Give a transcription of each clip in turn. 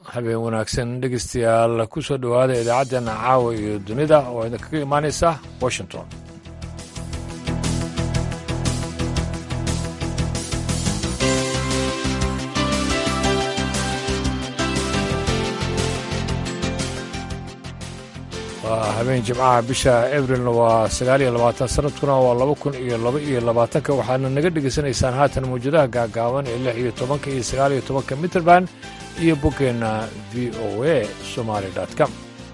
habeen wanaagsan dhegeystayaal ku soo dhowaada idaacaddeena caawa iyo dunida oo idinkaga imaanaysa washington waa habeen jimcaha bisha abrilna waa sagaal iyo labaatan sanadkuna waa laba kun iyo laba iyo labaatanka waxaadna naga dhegaysanaysaan haatan mawjadaha gaagaaban ee lix iyo tobanka iyo sagaal iyo tobanka mitrband iyo boggeenna v o a somaali com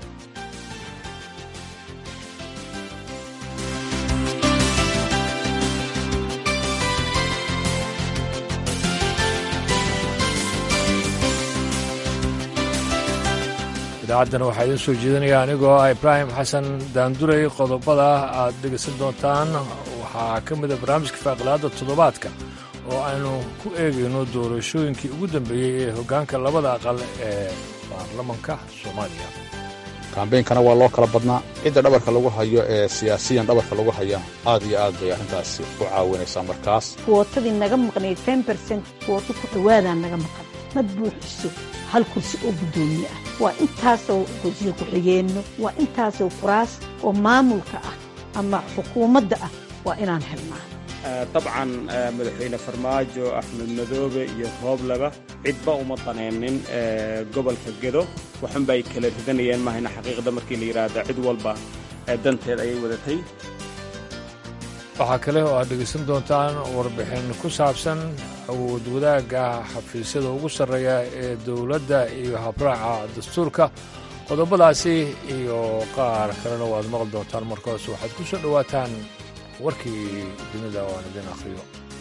idaacaddana waxaa idiin soo jeedinaya anigoo ah ibraahim xasan daanduray qodobada aad dhegaysan doontaan waxaa ka mida barnaamijka faaqilaadda toddobaadka oo aynu ku eegayno doorashooyinkii ugu dambeeyey ee hoggaanka labada aqal ee baarlamanka soomaaliya kambeynkana waa loo kala badnaa cidda dhabarka lagu hayo ee siyaasiyan dhabarka lagu haya aad iyo aad bay arrintaasi u caawinaysaa markaas wootadii naga maqnayd ten bercent wooto ku dhowaadaa naga maqan ma buuxiso hal kursi oo guddoomiye ah waa intaasoo kursiga ku-xigeenno waa intaasoo kuraas oo maamulka ah ama xukuumadda ah waa inaan helnaa dabcan madaxweyne farmaajo axmed madoobe iyo roobleba cidba uma daneennin gobolka gedo waxunba ay kala ridanayeen mahayna xaqiiqda markii la yidhaahda cid walba danteed ayay wadatay waxaa kale oo aad dhegaysan doontaan warbixin ku saabsan awood wadaagga xafiisyada ugu sarreeya ee dowladda iyo habraaca dastuurka qodobadaasi iyo qaar kalena waad maqli doontaan markaas waxaad ku soo dhowaataan warkii dunida oo aan idin akhriyo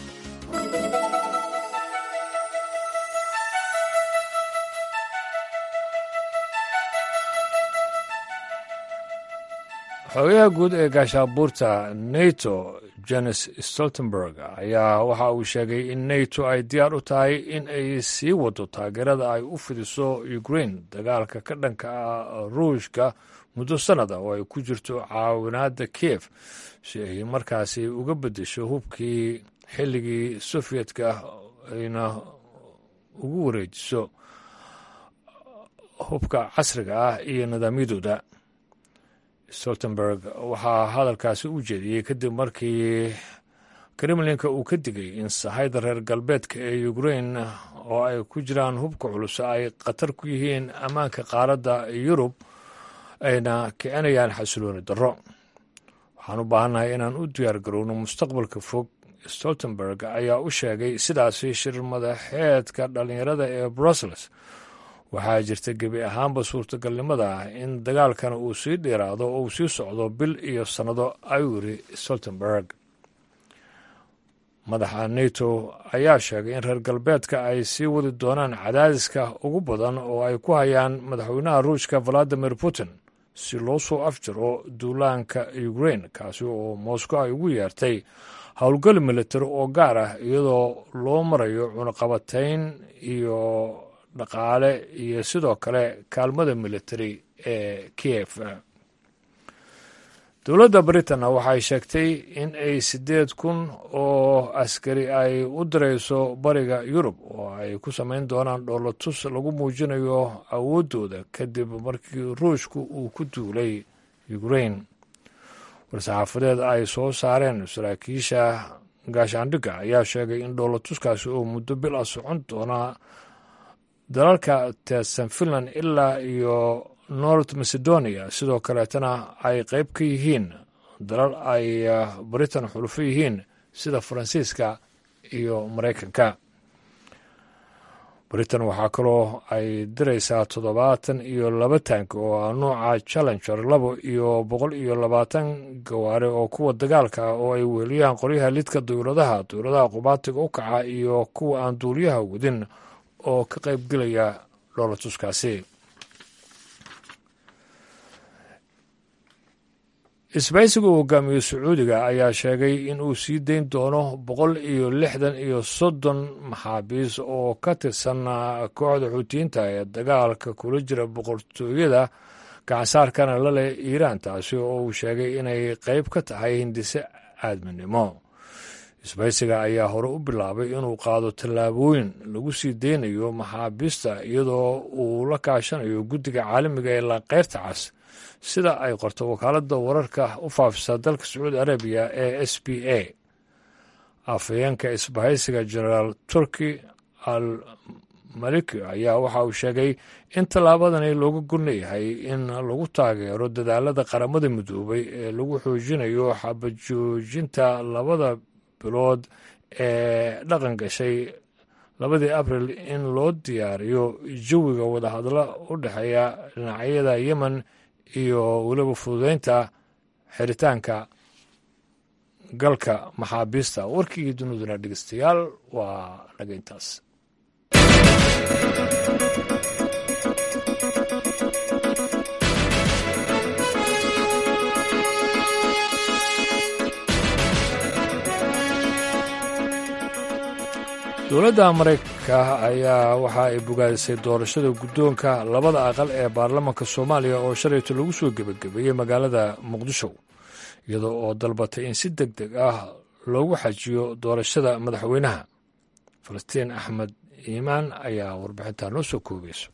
xogayaha guud ee gaashaabuurta nato jenes stoltenberg ayaa waxa uu sheegay in nato ay diyaar u tahay in ay sii wado taageerada ay u fidiso ukrain dagaalka ka dhanka ah ruushka muddo sannada oo ay ku jirto caawinaadda kiev si ay markaasi uga beddesho hubkii xilligii sofiyedka ayna ugu wareejiso hubka casriga ah iyo nidaamyadooda stoltenberg waxaa hadalkaasi u jeediyey kadib markii kremlinka uu ka digay in sahayda reer galbeedka ee ukrain oo ay ku jiraan hubka culus ay khatar ku yihiin ammaanka qaaradda yurub ayna kicinayaan xasilooni darro waxaan u baahannahay inaan u diyaar garowno mustaqbalka fog stoltenberg ayaa u sheegay sidaasi shir madaxeedka dhallinyarada ee brussels waxaa jirta gebi ahaanba suurtagalnimada ah in dagaalkana uu sii dheeraado oo uu sii socdo bil iyo sannado ayuu yiri stoltenberg madaxa nato ayaa sheegay in reer galbeedka ay sii wadi doonaan cadaadiska ugu badan oo ay ku hayaan madaxweynaha ruushka valadimir putin si loo soo afjaro duulaanka ukrain kaasi oo moscow ay ugu yeertay howlgal militari oo gaar ah iyadoo loo marayo cunaqabatayn iyo dhaqaale iyo sidoo kale kaalmada militari ee kiev dowladda britain waxay sheegtay in ay siddeed kun oo askari ay u dirayso bariga yurub oo ay ku samayn doonaan dhoolatus lagu muujinayo awooddooda kadib markii ruushku uu ku duulay ukrain war-saxaafadeed ay soo saareen saraakiisha gaashaandhigga ayaa sheegay in dhoolatuskaasi oo muddo bil ah socon doona dalalka teedsan finland ilaa iyo north macedonia sidoo kaleetana ay qayb ka yihiin dalal ay britain xulufo yihiin sida faransiiska iyo maraykanka britain waxaa kaloo ay diraysaa toddobaatan iyo laba taank oo ah nuuca challenger labo iyo boqol iyo labaatan gawaare oo kuwa dagaalka ah oo ay weeliyaan qoryaha lidka dowladaha dowladaha qubaatiga u kaca iyo kuwa aan duuliyaha wadin oo ka qaybgelaya dhoolatuskaasi isbaysiga uu hogaamiyo sacuudiga ayaa sheegay in uu sii dayn doono boqol iyo lixdan iyo soddon maxaabiis oo ka tirsan kooxda xuutiyiinta ee dagaalka kula jira boqortooyada gacansaarkana la leh iiraan taasi oo uu sheegay inay qayb ka tahay hindise aadminimo isbaysiga ayaa hore u bilaabay inuu qaado tallaabooyin lagu sii deynayo maxaabiista iyadoo uu la kaashanayo guddiga caalamiga ee laqeyrta cas sida ay qorto wakaaladda wararka u faafisa dalka sacuudi arabiya ee s b a afhayeenka isbahaysiga genaraal turki al maliki ayaa waxa uu sheegay in tallaabadani looga golleeyahay in lagu taageero dadaalada qaramada midoobay ee lagu xoojinayo xabajoojinta labada bilood ee dhaqan gashay labadii abril in loo diyaariyo jawiga wadahadlo u dhexeeya dhinacyada yemen iyo weliba fududeynta xiritaanka galka maxaabiista warkii duniduna dhegeystayaal waa naga intaas dowladda maraykanka ayaa waxa ay bogaadisay doorashada guddoonka labada aqal ee baarlamaanka soomaaliya oo shalayto lagu soo gebagabeeyey magaalada muqdisho iyadoo oo dalbatay in si deg deg ah loogu xajiyo doorashada madaxweynaha falastiin axmed iimaan ayaa warbixintaa noo soo koobayso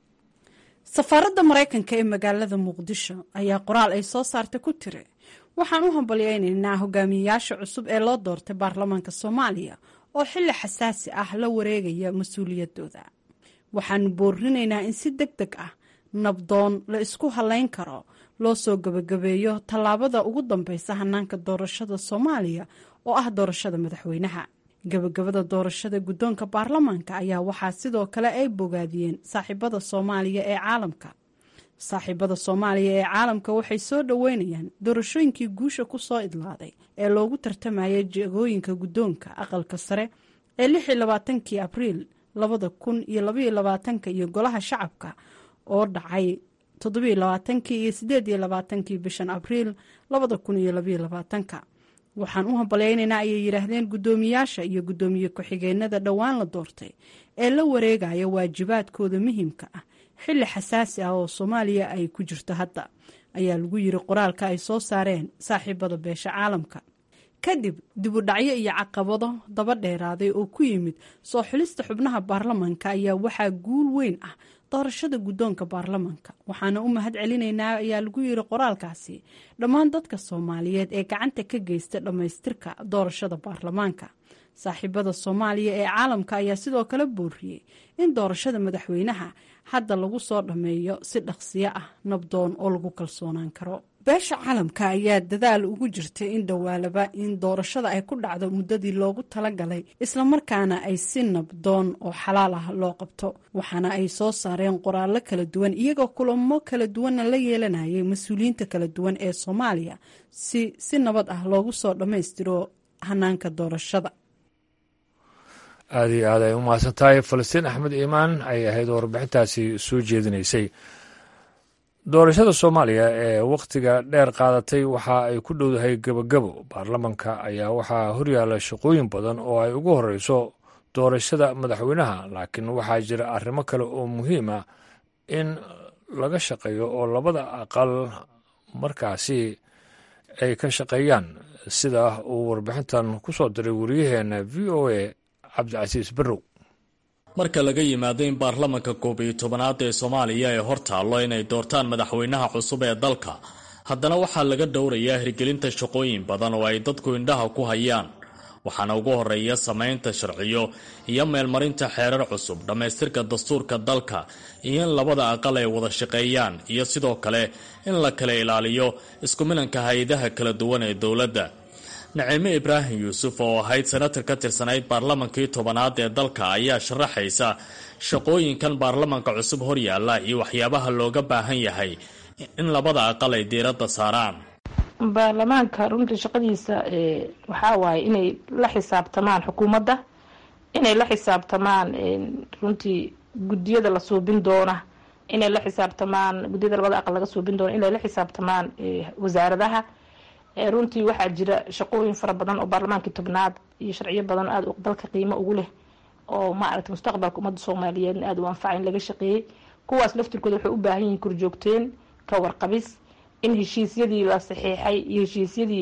safaaradda maraykanka ee magaalada muqdisho ayaa qoraal ay soo saartay ku tiri waxaan u hambalyaynaynaa hogaamiyeyaasha cusub ee loo doortay baarlamaanka soomaaliya oo xilli xasaasi ah la wareegaya mas-uuliyaddooda waxaanu boorinaynaa in si deg deg ah nabdoon la isku halayn karo loo soo gebagabeeyo tallaabada ugu dambeysa hanaanka doorashada soomaaliya oo ah doorashada madaxweynaha gebagabada doorashada guddoonka baarlamaanka ayaa waxaa sidoo kale ay bogaadiyeen saaxiibada soomaaliya ee caalamka saaxiibada soomaaliya ee caalamka waxay soo dhoweynayaan doorashooyinkii guusha ku soo idlaaday ee loogu tartamayay jegooyinka guddoonka aqalka sare ee lixii labaatankii abriil labada kun iyo labaiyo labaatanka iyo golaha shacabka oo dhacay toddobiyo labaatankii iyo sideed iyo labaatankii bishan abriil labada kun iyo labaiyo labaatanka waxaan u hambalyaynaynaa ayay yidhaahdeen guddoomiyaasha iyo guddoomiye ku-xigeenada dhowaan la doortay ee la wareegaya waajibaadkooda muhiimka ah xilli xasaasi ah oo soomaaliya ay ku jirto hadda ayaa lagu yiri qoraalka ay soo saareen saaxiibada beesha caalamka kadib dibudhacyo iyo caqabado daba dheeraaday oo ku yimid soo xulista xubnaha baarlamanka ayaa waxaa guul weyn ah doorashada guddoonka baarlamanka waxaana u mahad celinaynaa ayaa lagu yiri qoraalkaasi dhammaan dadka soomaaliyeed ee gacanta ka geysta dhammaystirka doorashada baarlamaanka saaxiibada soomaaliya ee caalamka ayaa sidoo kale booriyey in doorashada madaxweynaha hadda lagu soo dhammeeyo si dhaqsiyo ah nabdoon oo lagu kalsoonaan karo beesha caalamka ayaa dadaal ugu jirtay in dhowaalaba in doorashada ay ku dhacdo muddadii loogu talagalay islamarkaana ay si nabdoon oo xalaal ah loo qabto waxaana ay soo saareen qoraallo kala duwan iyagoo kulamo kala duwanna la yeelanayay mas-uuliyiinta kala duwan ee soomaaliya si si nabad ah loogu soo dhammaystiro hanaanka doorashada aada iyo aad ay u mahadsan tahay falastiin axmed iimaan ay ahayd oo warbixintaasi soo jeedinaysay doorashada soomaaliya ee wakhtiga dheer qaadatay waxa ay ku dhowdahay gebagabo baarlamanka ayaa waxaa horyaala shaqooyin badan oo ay ugu horeyso doorashada madaxweynaha laakiin waxaa jira arrimo kale oo muhiim ah in laga shaqeeyo oo labada aqal markaasi ay ka shaqeeyaan sida uu warbixintan ku soo diray wariyaheena v o a cabdicasiis barrow marka laga yimaado in baarlamanka koob iyo tobanaad ee soomaaliya ay hor taallo inay doortaan madaxweynaha cusub ee dalka haddana waxaa laga dhowrayaa hirgelinta shaqooyin badan oo ay dadku indhaha ku hayaan waxaana ugu horeeya samaynta sharciyo iyo meelmarinta xeerar cusub dhammaystirka dastuurka dalka iyo in labada aqal ay wada shaqeeyaan iyo sidoo kale in la kala ilaaliyo isku milanka hay-adaha kala duwan ee dowladda naciime ibraahim yuusuf oo ahayd senatar ka tirsanayd baarlamankii tobanaad ee dalka ayaa sharaxaysa shaqooyinkan baarlamanka cusub horyaalla iyo waxyaabaha looga baahan yahay in labada aqal ay diiradda saaraan baarlamaanka runtii shaqadiisa waxaa waaye inay la xisaabtamaan xukuumadda inay la xisaabtamaan runtii guddiyada la suubin doona inay la xisaabtamaan guddiyada labada aqal laga suubin doona inay la xisaabtamaan wasaaradaha runtii waxaa jira shaqooyin fara badan oo baarlamaankii tobnaad iyo sharciyo badan oo aada dalka qiimo ugu leh oo maaragtay mustaqbalka ummadda soomaaliyeedna aada u anfaca in laga shaqeeyey kuwaas laftirkooda waxay u baahan yihiin korjoogteen ka warqabis in heshiisyadii la saxiixay iyo heshiisyadii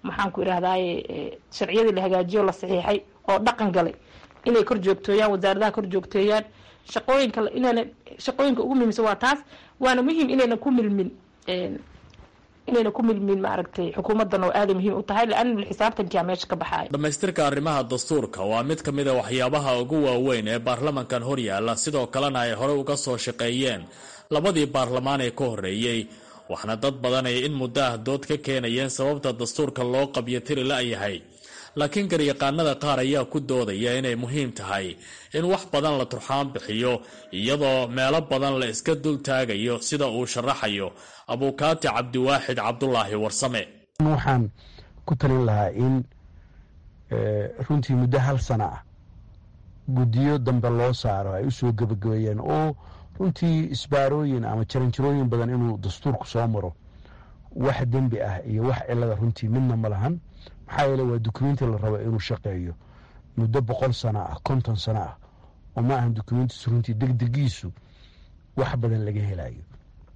maxaan ku idhahdaye sharciyadii la hagaajiyo la saxiixay oo dhaqan galay inay kor joogtooyaan wasaaradaha kor joogteeyaan shaqooyinka inayna shaqooyinka ugu muhiimsan waa taas waana muhiim inayna ku milmin inayna ku milmin maaragtay xukuumaddan oo aaday muhiim u tahay laana xisaabtankia meesha ka baxaaya dhammaystirka arrimaha dastuurka waa mid ka mid a waxyaabaha ugu waaweyn ee baarlamankan hor yaalla sidoo kalena ay horey uga soo shaqeeyeen labadii baarlamaan ee ka horreeyey waxna dad badan ay in muddo ah dood ka keenayeen sababta dastuurka loo qabyo tiri la-yahay laakiin garyaqaanada qaar ayaa ku doodaya inay muhiim tahay in wax badan la turxaan bixiyo iyadoo meelo badan la iska dul taagayo sida uu sharaxayo abuukaati cabdiwaaxid cabdulaahi warsame waxaan ku talin lahaa in runtii muddo hal sana ah guddiyo dambe loo saaro ay usoo gebagabeeyeen oo runtii isbaarooyin ama jaranjarooyin badan inuu dastuurku soo maro wax dembi ah iyo wax cilada runtii midna ma lahan maxaa yeele waa dukumenti la rabo inuu shaqeeyo muddo boqol sano ah konton sano ah oo ma ahan dukumentiisu runtii degdegiisu wax badan laga helayo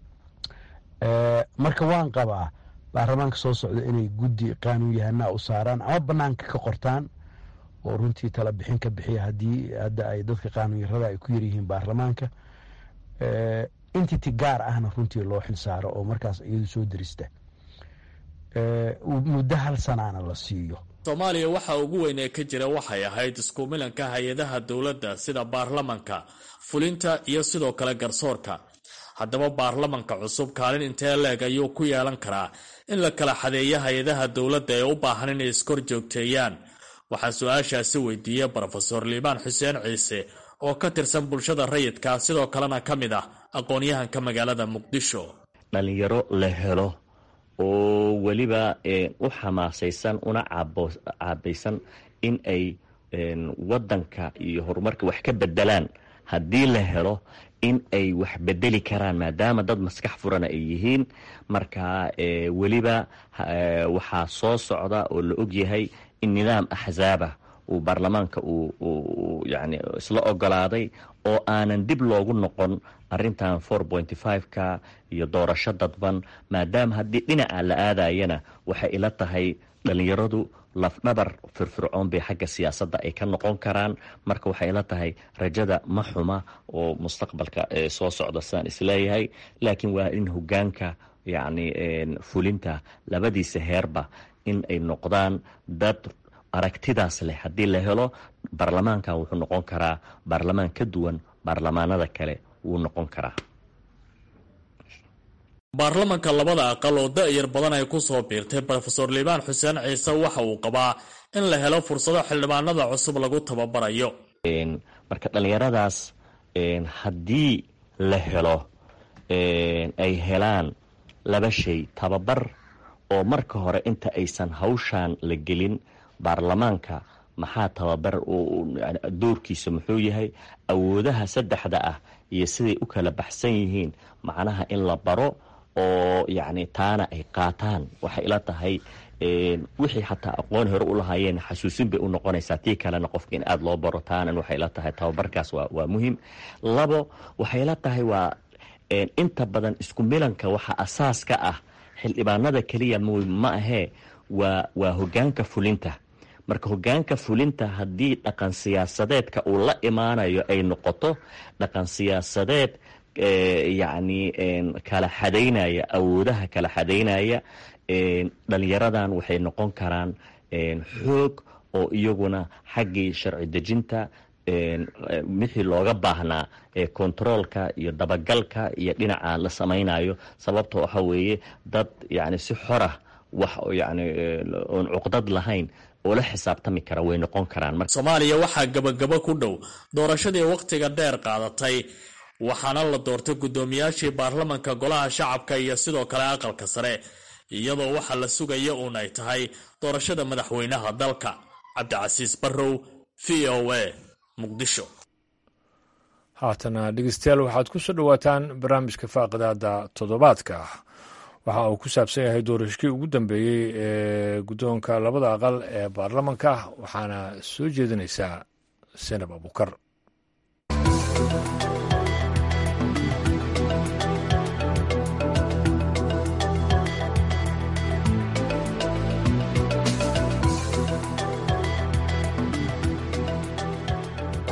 marka waan qabaa baarlamaanka soo socda inay guddi qaanuun yahanaa u saaraan ama banaanka ka qortaan oo runtii tala bixin ka bixiya haddii hadda ay dadka qaanuun yarada ay ku yaryihiin baarlamaanka entity gaar ahna runtii loo xilsaaro oo markaas iyadu soo derista muddo hal sanaana la siiyo soomaaliya waxa ugu weyn ee ka jira waxay ahayd isku milanka hay-adaha dowladda sida baarlamanka fulinta iyo sidoo kale garsoorka haddaba baarlamanka cusub kaalin intee leeg ayuu ku yeelan karaa in la kala xadeeyo hay-adaha dowladda ee u baahan inay iskor joogteeyaan waxaa su-aashaasi weydiiyey brofesor liibaan xuseen ciise oo ka tirsan bulshada rayidka sidoo kalena ka mid ah aqoon-yahanka magaalada muqdisho dhalinyaro la helo oo weliba u xamaasaysan una caabaysan in ay wadanka iyo horumarka wax ka bedelaan haddii la helo in ay wax bedeli karaan maadaama dad maskax furana ay yihiin marka weliba waxaa soo socda oo la ogyahay in nidaam axzaabah uu baarlamaanka uu yani isla ogolaaday oo aanan dib loogu noqon arintan four pointy five-ka iyo doorasho dadban maadaama haddii dhinaca la aadayana waxay ila tahay dhalinyaradu lafdhabar firfircoon bay xagga siyaasadda ay ka noqon karaan marka waxay ila tahay rajada ma xuma oo mustaqbalka soo socda sidaan isleeyahay laakiin waa in hogaanka yacni fulinta labadiisa heerba in ay noqdaan dad aragtidaas leh haddii la helo baarlamaankan wuxuu noqon karaa baarlamaan ka duwan baarlamaanada kale wuu noqon karaa baarlamanka labada aqal oo da-yar badan ay ku soo biirtay rofeor liibaan xuseen ciise waxa uu qabaa in la helo fursado xildhibaanada cusub lagu tababarayo marka dhallinyaradaas haddii la helo ay helaan laba shay tababar oo marka hore inta aysan hawshaan la gelin baarlamaanka maxaa tababar doorkiisa muxuu yahay awoodaha saddexda ah iyo siday u kala baxsan yihiin macnaha in la baro oo yacni taana ay qaataan waxay ila tahay wixii xataa aqoon hore u lahaayeen xasuusin bay u noqonaysaa tii kalena qofka in aada loo baro taanan waxay ila tahay tababarkaas waa waa muhiim labo waxay ila tahay waa inta badan isku milanka waxa asaas ka ah xildhibaanada keliya ma ahee waa waa hogaanka fulinta marka hogaanka fulinta haddii dhaqan siyaasadeedka uu la imaanayo ay noqoto dhaqan siyaasadeed yacni kala xadaynaya awoodaha kala xadaynaya dhalinyaradan waxay noqon karaan xoog oo iyaguna xaggii sharci dejinta wixii looga baahnaa controolka iyo dabagalka iyo dhinaca la samaynayo sababta waxa weeye dad yani si xorah wax yani oon cuqdad lahayn oo la xisaabtami kara way noqon karaan soomaaliya waxaa gabagabo ku dhow doorashadii wakhtiga dheer qaadatay waxaana la doortay guddoomiyaashii baarlamanka golaha shacabka iyo sidoo kale aqalka sare iyadoo waxa la sugaya uun ay tahay doorashada madaxweynaha dalka cabdicasiis barrow v o a muqdisho haatana dhegeystayaal waxaad ku soo dhowaataan barnaamijka faaqidaada toddobaadka waxa uu ku saabsan yahay doorashkii ugu dambeeyey ee guddoonka labada aqal ee baarlamanka waxaana soo jeedinaysaa senab abukar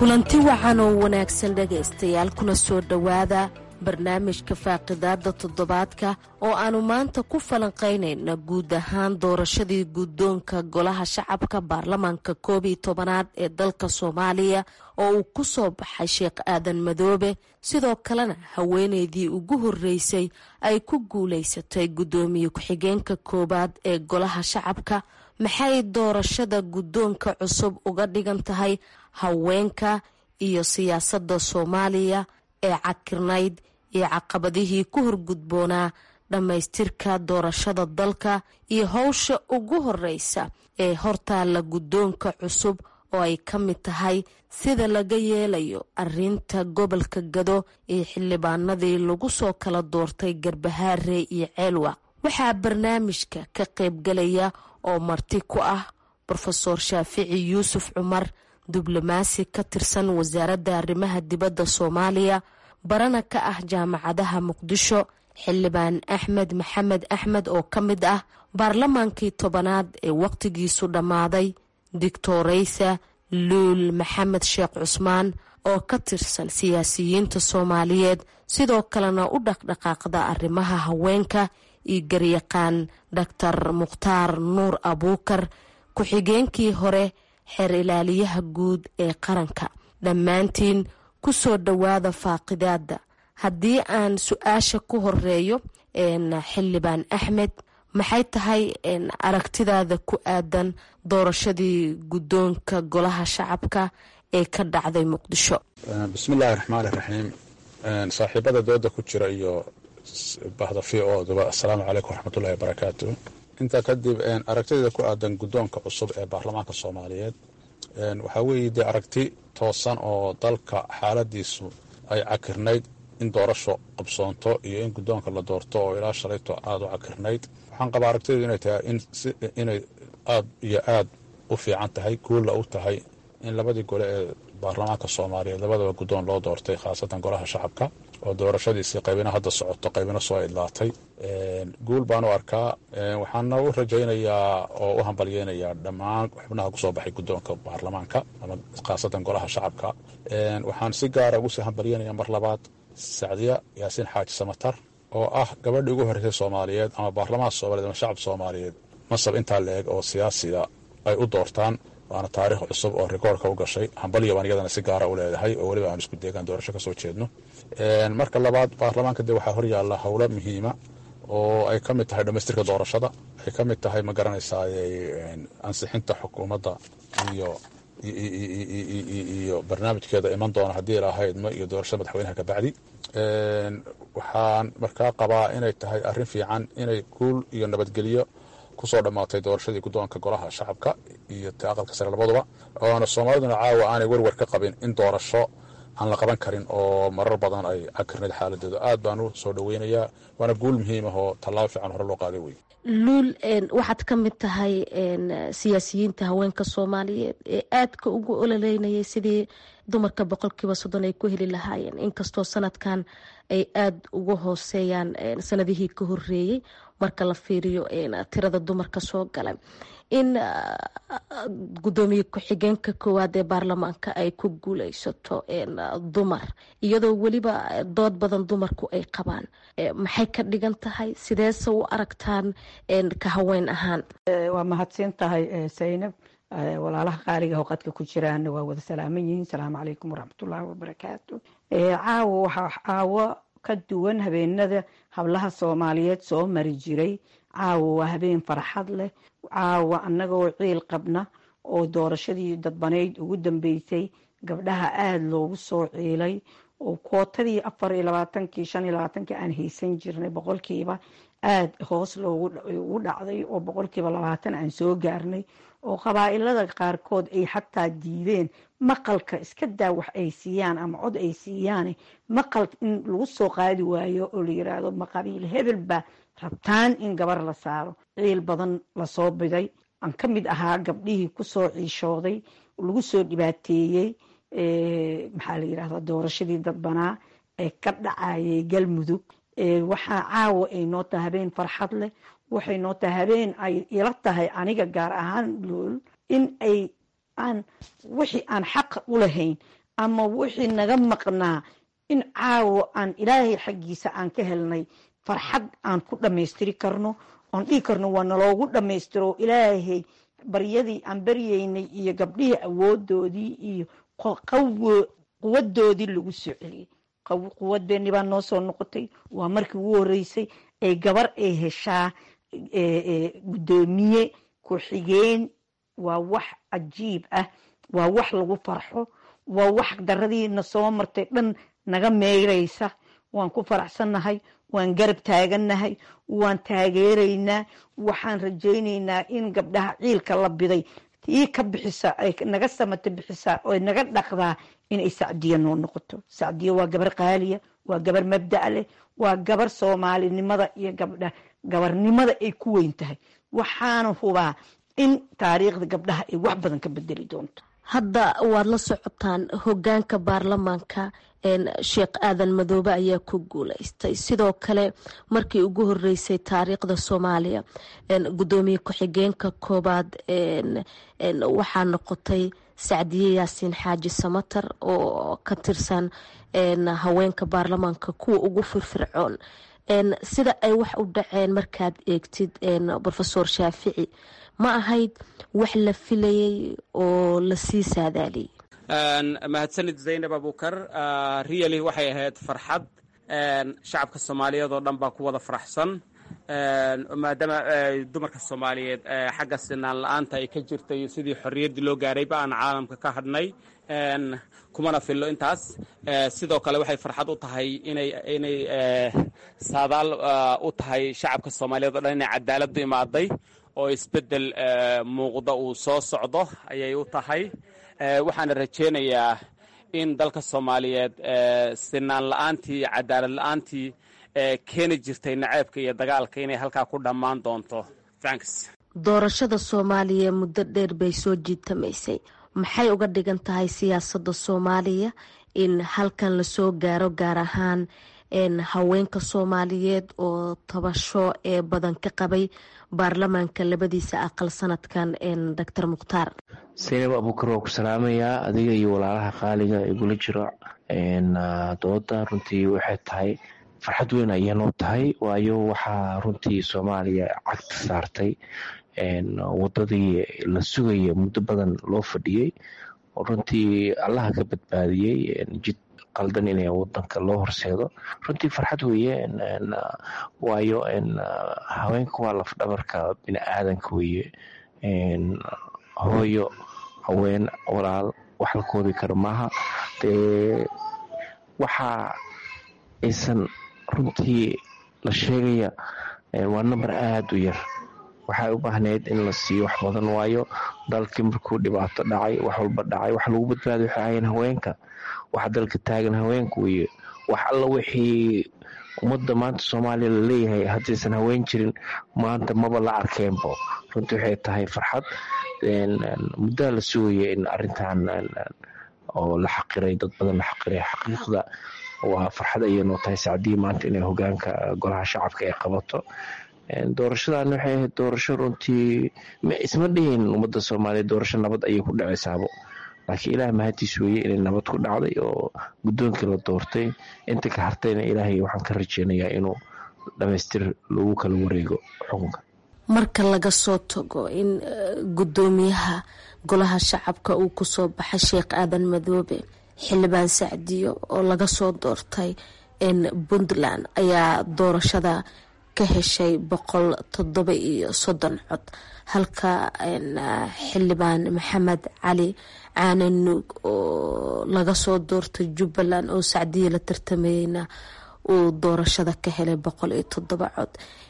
kulanti wacan oo wanaagsan dhegaystayaal kuna soo dhowaada barnaamijka faaqidaada toddobaadka oo aannu maanta ku falanqaynayna guud ahaan doorashadii guddoonka golaha shacabka baarlamaanka koob iyo tobanaad ee dalka soomaaliya oo uu ku soo baxay sheekh aadan madoobe sidoo kalena haweeneydii ugu horreysay ay ku guulaysatay guddoomiye ku-xigeenka koowaad ee golaha shacabka maxay doorashada guddoonka cusub uga dhigan tahay haweenka iyo siyaasadda soomaaliya ee cakirnayd iyo caqabadihii ku horgudboonaa dhammaystirka doorashada dalka iyo howsha ugu horeysa ee hortaalla guddoonka cusub oo ay ka mid tahay sida laga yeelayo arinta gobolka gado iyo xildhibaanadii lagu soo kala doortay garbahaare iyo ceelwaq waxaa barnaamijka ka qaybgalaya oo marti ku ah rofeor shaafici yuusuf cumar diblomaasi ka tirsan wasaaradda arrimaha dibadda soomaaliya barana ka ah jaamacadaha muqdisho xildhibaan axmed maxamed axmed oo ka mid ah baarlamaankii tobanaad ee waqtigiisu dhammaaday dictoreysa luul maxamed sheekh cusmaan oo ka tirsan siyaasiyiinta soomaaliyeed sidoo kalena u dhaqdhaqaaqda arrimaha haweenka iyo garyaqaan doctor mukhtaar nuur abuukar ku-xigeenkii hore xeer ilaaliyaha guud ee qaranka dhammaantiin ku soo dhowaada faaqidaada haddii aan su-aasha ku horeeyo xildhibaan axmed maxay tahay aragtidaada ku aadan doorashadii guddoonka golaha shacabka ee ka dhacday muqdisho bismillaahi raxmaani raxiim saaxiibada dooda ku jira iyo bahda v oduba assalaamu calaykum waraxmatullahi wabarakaatu intaa kadib aragtideeda ku aadan guddoonka cusub ee baarlamaanka soomaaliyeed waxaa weeye dee aragti toosan oo dalka xaaladiisu ay cakirnayd in doorasho qabsoonto iyo in guddoonka la doorto oo ilaa shalayto aada u cakirnayd waxaan qabaa aragtideedu inay tahay inay aad iyo aad u fiican tahay guulla u tahay in labadii gole ee baarlamaanka soomaaliyeed labadaba guddoon loo doortay khaasatan golaha shacabka oo doorashadiisii qaybina hadda socoto qaybina soo idlaatay guul baan u arkaa waxaana u rajaynayaa oo u hambalyeynayaa dhammaan xubnaha kusoo baxay guddoonka baarlamaanka ama khaasatan golaha shacabka waxaan si gaara ugu sii hambalyeynaya mar labaad sacdiya yaasiin xaaji samatar oo ah gabadhii ugu horreysay soomaaliyeed ama baarlamaanka soomaliyeed ama shacab soomaaliyeed masab intaa la-eg oo siyaasiga ay u doortaan waana taariikh cusub oo rikoorka u gashay hambalyo baan iyadana si gaara u leedahay oo weliba aan isku deegaan doorasho ka soo jeedno marka labaad baarlamaanka dee waxaa horyaalla howlo muhiima oo ay ka mid tahay dhammaystirka doorashada ay ka mid tahay ma garanaysaa ansixinta xukuumadda iyo iyo barnaamijkeeda iman doona haddii lahaydma iyo doorashada madaxweynaha kabacdi waxaan markaa qabaa inay tahay arrin fiican inay guul iyo nabadgelyo kusoo dhammaatay doorashadii guddoonka golaha shacabka iyo ta aqalka sare labaduba oona soomaaliduna caawa aanay werwer ka qabin in doorasho aan la qaban karin oo marar badan ay cakirnayd xaaladeedu aad baan u soo dhoweynayaa waana guul muhiim ah oo tallaabo fiican hore loo qaaday wey luul waxaad ka mid tahay siyaasiyiinta haweenka soomaaliyeed ee aadka ugu ololeynayay sidii dumarka boqolkiiba soddon ay ku heli lahaayeen inkastoo sanadkan ay aada uga hooseeyaan sanadihii ka horeeyey marka la fiiriyo tirada dumarka soo galay in gudoomiye ku-xigeenka koowaad ee baarlamaanka ay ku guuleysato dumar iyadoo weliba dood badan dumarku ay qabaan maxay ka dhigan tahay sideese u aragtaan ka haween ahaan waa mahadsan tahay saynab walaalaha qaaliga howqadka ku jiraana waa wada salaaman yihiin salaamu calaykum waraxmatullaahi wabarakaatu caawo waxaa caawo ka duwan habeenada hablaha soomaaliyeed soo mari jiray caawo waa habeen farxad leh caawa annagoo ciil qabna oo doorashadii dadbaneyd ugu dambeysay gabdhaha aada loogu soo ciilay oo kootadii afar iyo labaatankii shan iyo labaatankii aan haysan jirnay boqolkiiba aada hoos loogu dhacday oo boqolkiiba labaatan aan soo gaarnay oo qabaa'ilada qaarkood ay xataa diideen maqalka iska daa wax ay siiyaan ama cod ay siiyaan maqal in lagu soo qaadi waayo oo la yiraahdo maqabiil hebel baa rabtaan in gabar la saaro ciil badan lasoo biday aan ka mid ahaa gabdhihii kusoo ciishooday lagu soo dhibaateeyey maxaa la yirahda doorashadii dadbanaa ee ka dhacayay galmudug waxaa caawa ay noo tahay habeen farxad leh waxay noo tahay habeen ay ila tahay aniga gaar ahaan lool in ay aan wixii aan xaqa u lahayn ama wixii naga maqnaa in caawo aan ilaahay xaggiisa aan ka helnay farxad aan ku dhammaystiri karno oon dhihi karno waa naloogu dhammaystiro ilaahay baryadii aan baryeynay iyo gabdhihii awoodoodii iyo quwadoodii lagu soo celiyey quwadeenii baa noo soo noqotay waa markii ugu horeysay ay gabar ay heshaa guddoomiye ku-xigeen waa wax cajiib ah waa wax lagu farxo waa wax daradiina soo martay dhan naga meyraysa waan ku faraxsannahay waan garab taagannahay waan taageeraynaa waxaan rajaynaynaa in gabdhaha ciilka la biday tii ka bixisa ay naga samata bixisaa oo naga dhaqdaa inay sacdiya noo noqoto sacdiya waa gabar qaaliya waa gabar mabda' leh waa gabar soomaalinimada iyo gabdha gabarnimada ay ku weyn tahay waxaana hubaa in taariikhda gabdhaha ay wax badan ka bedeli doonto hadda waad la socotaan hogaanka baarlamaanka sheekh aadan madoobe ayaa ku guuleystay sidoo kale markii ugu horeysay taariikhda soomaaliya gudoomiye ku-xigeenka koobaad waxaa noqotay sacdiye yaasiin xaaji samatar oo ka tirsan haweenka baarlamaanka kuwa ugu firfircoon sida ay wax u dhaceen markaad eegtid rofesor shaafici ma ahayd wax la filayay oo lasii saadaaliyay mahadsanid zaynab abukar riyali waxay ahayd farxad shacabka soomaaliyeed oo dhan baa ku wada faraxsan maadaama dumarka soomaaliyeed xagga sinaan la-aanta ay ka jirtay sidii xorriyaddii loo gaarayba aan caalamka ka hadhnay kumana fillo intaas sidoo kale waxay farxad u tahay inay inay saadaal u tahay shacabka soomaaliyeed o dhan inay cadaaladdu imaaday oo isbeddel muuqda uu soo socdo ayay u tahay waxaana rajaynayaa in dalka soomaaliyeed sinaan la-aantii cadaalad la-aantii keeni jirtay naceebka iyo dagaalka inay halkaa ku dhammaan doonto thanks doorashada soomaaliya muddo dheer bay soo jiitamaysay maxay uga dhigan tahay siyaasadda soomaaliya in halkan lasoo gaaro gaar ahaan haweenka soomaaliyeed oo tabasho ee badan ka qabay baarlamaanka labadiisa aqal sanadkan doctor mukhtaar saynab abuukar waa ku salaamayaa adiga iyo walaalaha qaaliga igula jiro dooda runtii waxay tahay farxad weyn ayay noo tahay waayo waxaa runtii soomaaliya cagta saartay wadadii la sugaya muddo badan loo fadhiyey oo runtii allaha ka badbaadiyey jid qaldan in wadanka loo horseedo runtii farxad weeye waayo haweenka waa lafdhabarka bini aadanka weeye hooyo haween walaal wax la koobi karo maaha dee waxa aysan runtii la sheegaya waa number aada u yar waxay u baahneyd in la siiyo wax badan waayo dalkii markuu dhibaato dhacay wax walba dhacay wax lagu badbaaday waxay ahayeen haweenka waxa dalka taagan haweenka weeye wax alla wixii ummadda maanta soomaaliya la leeyahay haddaysan haween jirin maanta maba la arkeenbo runtii waxay tahay farxad muddaa la sugaya in arintan oo la xaqiray dad badan la xaqiray xaqiiqda waa farxad ayay noo tahay sacdii maanta inay hogaanka golaha shacabka ay qabato doorashadan waxay ahayd doorasho runtii isma dhihin ummadda soomaaliya doorasho nabad ayay ku dhacaysaabo laakiin ilaah mahadiis weeye inay nabad ku dhacday oo guddoonkii la doortay inta ka hartayna ilaahay waxaan ka rajeynayaa inuu dhamaystir lagu kala wareego xukunka marka laga soo tago in guddoomiyaha golaha shacabka uu kusoo baxay sheekh aadan madoobe xildhibaan sacdiyo oo laga soo doortay puntland ayaa doorashada ka heshay boqol toddoba iyo soddon cod halka xildhibaan maxamed cali caane nuug oo laga soo doortay jubbaland oo sacdiya la tartamayeyna uu doorashada ka helay boqol iyo toddoba cod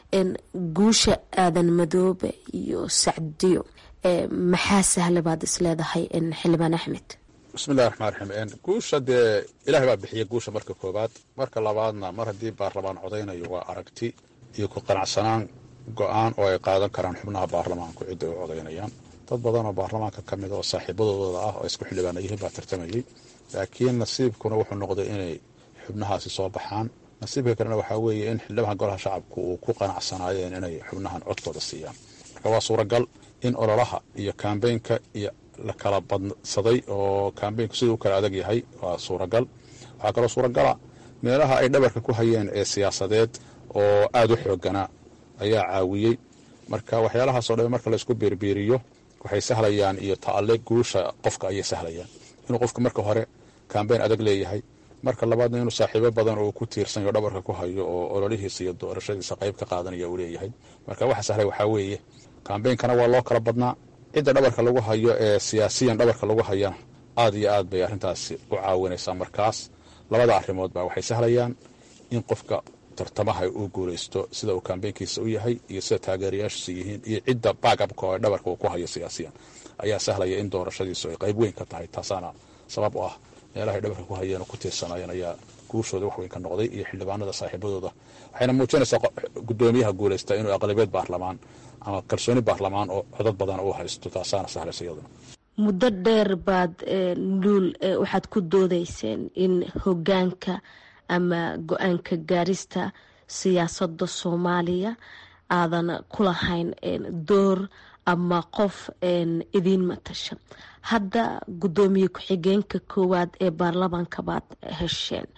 guusha aadan madoobe iyo sacdiyo maxaa sahla baad isleedahay xildhibaan axmed bismillahi raxmaan raxiim guusha dee ilaahay baa bixiya guusha marka koowaad marka labaadna mar haddii baarlamaan codaynayo waa aragti iyo ku qanacsanaan go-aan oo ay qaadan karaan xubnaha baarlamaanku cidda ay codaynayaan dad badan oo baarlamaanka ka mid oo saaxiibadooda ah oo isku xildhibaana yihiin baa tartamayey laakiin nasiibkuna wuxuu noqday inay xubnahaasi soo baxaan nasiibka kalena waxaa weeye in xildhibaanka golaha shacabku uu ku qanacsanaayeen inay xubnahan codkooda siiyaan marka waa suuragal in ololaha iyo kambeynka iyo la kala badsaday oo kambeynku siduu u kala adag yahay waa suuragal waxaa kaloo suuragala meelaha ay dhabarka ku hayeen ee siyaasadeed oo aada u xooganaa ayaa caawiyey marka waxyaalahaasoo dhan marka laysku biirbiiriyo waxay sahlayaan iyo ta'ale guusha qofka ayay sahlayaan inuu qofka marka hore kambeyn adag leeyahay marka labaadna inuu saaxiibo badan oo ku tiirsanyo dhabarka ku hayo oo ololihiisa iyo doorashadiisa qayb ka qaadanaya uu leeyahay marka waxa sahlay waxaa weeye kambeynkana waa loo kala badnaa cidda dhabarka lagu hayo ee siyaasiyan dhabarka lagu hayana aad iyo aad bay arrintaasi u caawinaysaa markaas labada arrimood ba waxay sahlayaan in qofka tartamaha uu guulaysto sida uu kambeynkiisa u yahay iyo sida taageerayaashiisa yihiin iyo cidda baagabka oo dhabarka uu ku hayo siyaasiyan ayaa sahlaya in doorashadiisu ay qayb weyn ka tahay taasaana sabab u ah meelahay dhabarka ku hayeen oo ku tiirsanayeen ayaa guushooda wax weyn ka noqday iyo xildhibaanada saaxiibadooda waxayna muujinaysaa gudoomiyaha guulaysta inuu aqlabiyeed baarlamaan ama kalsooni baarlamaan oo codad badan uu haysto taasaana sahlaysa iyaduna muddo dheer baad luul waxaad ku doodayseen in hogaanka ama go-aanka gaarista siyaasadda soomaaliya aadan ku lahayn door ama qof idiin matasha hadda guddoomiye ku-xigeenka koowaad ee baarlamaanka baad hesheen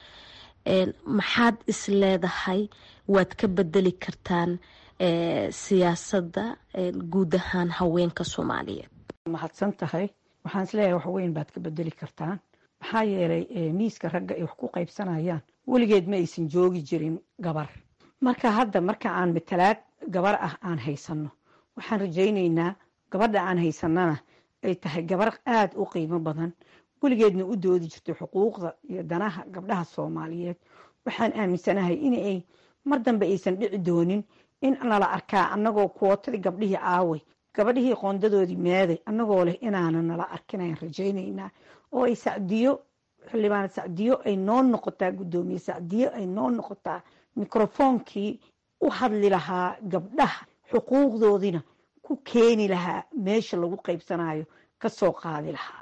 maxaad is leedahay waad ka bedeli kartaan siyaasadda guud ahaan haweenka soomaaliyeed mahadsan tahay waxaan isleeyahay wax weyn baad ka bedeli kartaan maxaa yeelay miiska ragga ay wax ku qaybsanayaan weligeed ma aysan joogi jirin gabar marka hadda marka aan matalaad gabar ah aan haysanno waxaan rajaynaynaa gabadha aan haysanana ay tahay gabar aada u qiimo badan weligeedna u doodi jirtay xuquuqda iyo danaha gabdhaha soomaaliyeed waxaan aaminsanahay inay mar dambe aysan dhici doonin in nala arkaa annagoo kuwotadii gabdhihii aaway gabadhihii qoondadoodii meeday annagoo leh inaana nala arkin ayaan rajaynaynaa oo ay sacdiyo xildhibaan sacdiyo ay noo noqotaa guddoomiye sacdiyo ay noo noqotaa mikrofoonkii u hadli lahaa gabdhaha xuquuqdoodina ku keeni lahaa meesha lagu qaybsanayo kasoo qaadi lahaa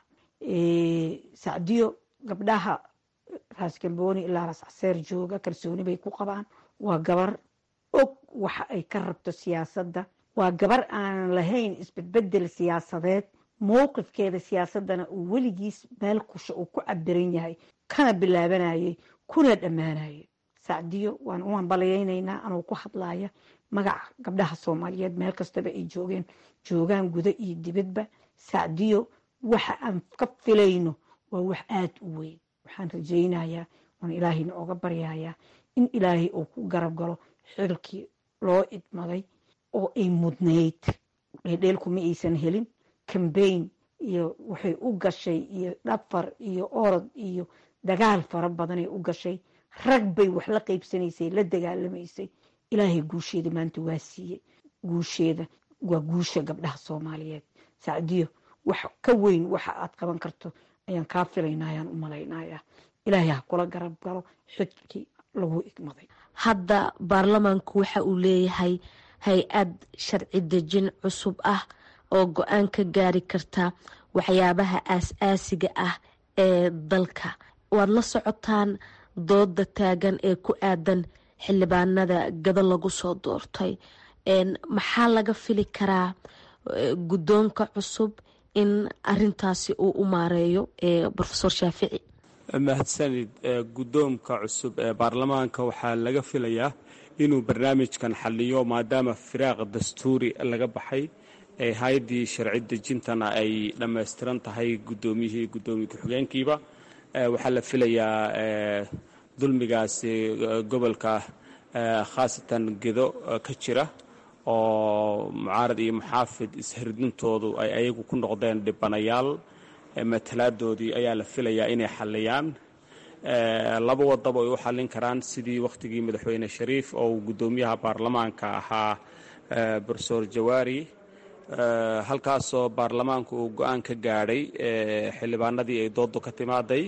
sacdiyo gabdhaha raas galbooni ilaa raas caseer jooga kalsooni bay ku qabaan waa gabar og waxa ay ka rabto siyaasadda waa gabar aanan lahayn isbedbedel siyaasadeed mowqifkeeda siyaasadana uu weligiis meel kusha uu ku cabiran yahay kana bilaabanayay kuna dhammaanayay sacdiyo waan u hambalyaynaynaa anuu ku hadlaya magaca gabdhaha soomaaliyeed meel kastaba ay joogeen joogaan guda iyo dibadba sacdiyo waxa aan ka filayno waa wax aada u weyn waxaan rajaynayaa waan ilaahayna oga baryayaa in ilaahay uu ku garab galo xilkii loo idmaday oo ay mudnayd dheeldheelkuma aysan helin cambayn iyo waxay u gashay iyo dhafar iyo orod iyo dagaal fara badanay u gashay rag bay wax la qaybsanaysay la dagaalamaysay ilaahay guusheeda maanta waa siiyey guusheeda waa guusha gabdhaha soomaaliyeed sacdiyo wax ka weyn waxa aad qaban karto ayaan kaa filaynaa ayaan u malaynayaa ilaahay ha kula garab galo xidkii lagu igmaday hadda baarlamaanku waxa uu leeyahay hay-ad sharci dejin cusub ah oo go-aan ka gaari karta waxyaabaha aas-aasiga ah ee dalka waad la socotaan dooda taagan ee ku aadan xildhibaanada gado lagu soo doortay maxaa laga fili karaa guddoonka cusub in arintaasi uu u maareeyo rofesor shaafici mahadsanid guddoomka cusub ee baarlamaanka waxaa laga filayaa inuu barnaamijkan xaliyo maadaama firaaq dastuuri laga baxay ee hay-addii sharci dejintana ay dhammaystiran tahay guddoomiyihii guddoomiye ku-xigeenkiiba waxaa la filayaa dulmigaasi gobolka khaasatan gedo ka jira oo mucaarad iyo muxaafid ishirdintoodu ay ayagu ku noqdeen dhibanayaal matalaadoodii ayaa la filayaa inay xaliyaan laba wadaba ay u xallin karaan sidii wakhtigii madaxweyne shariif oo uu guddoomiyaha baarlamaanka ahaa brofesor jawaari halkaasoo baarlamaanku uu go-aan ka gaadhay xildhibaanadii ay doodu ka timaaday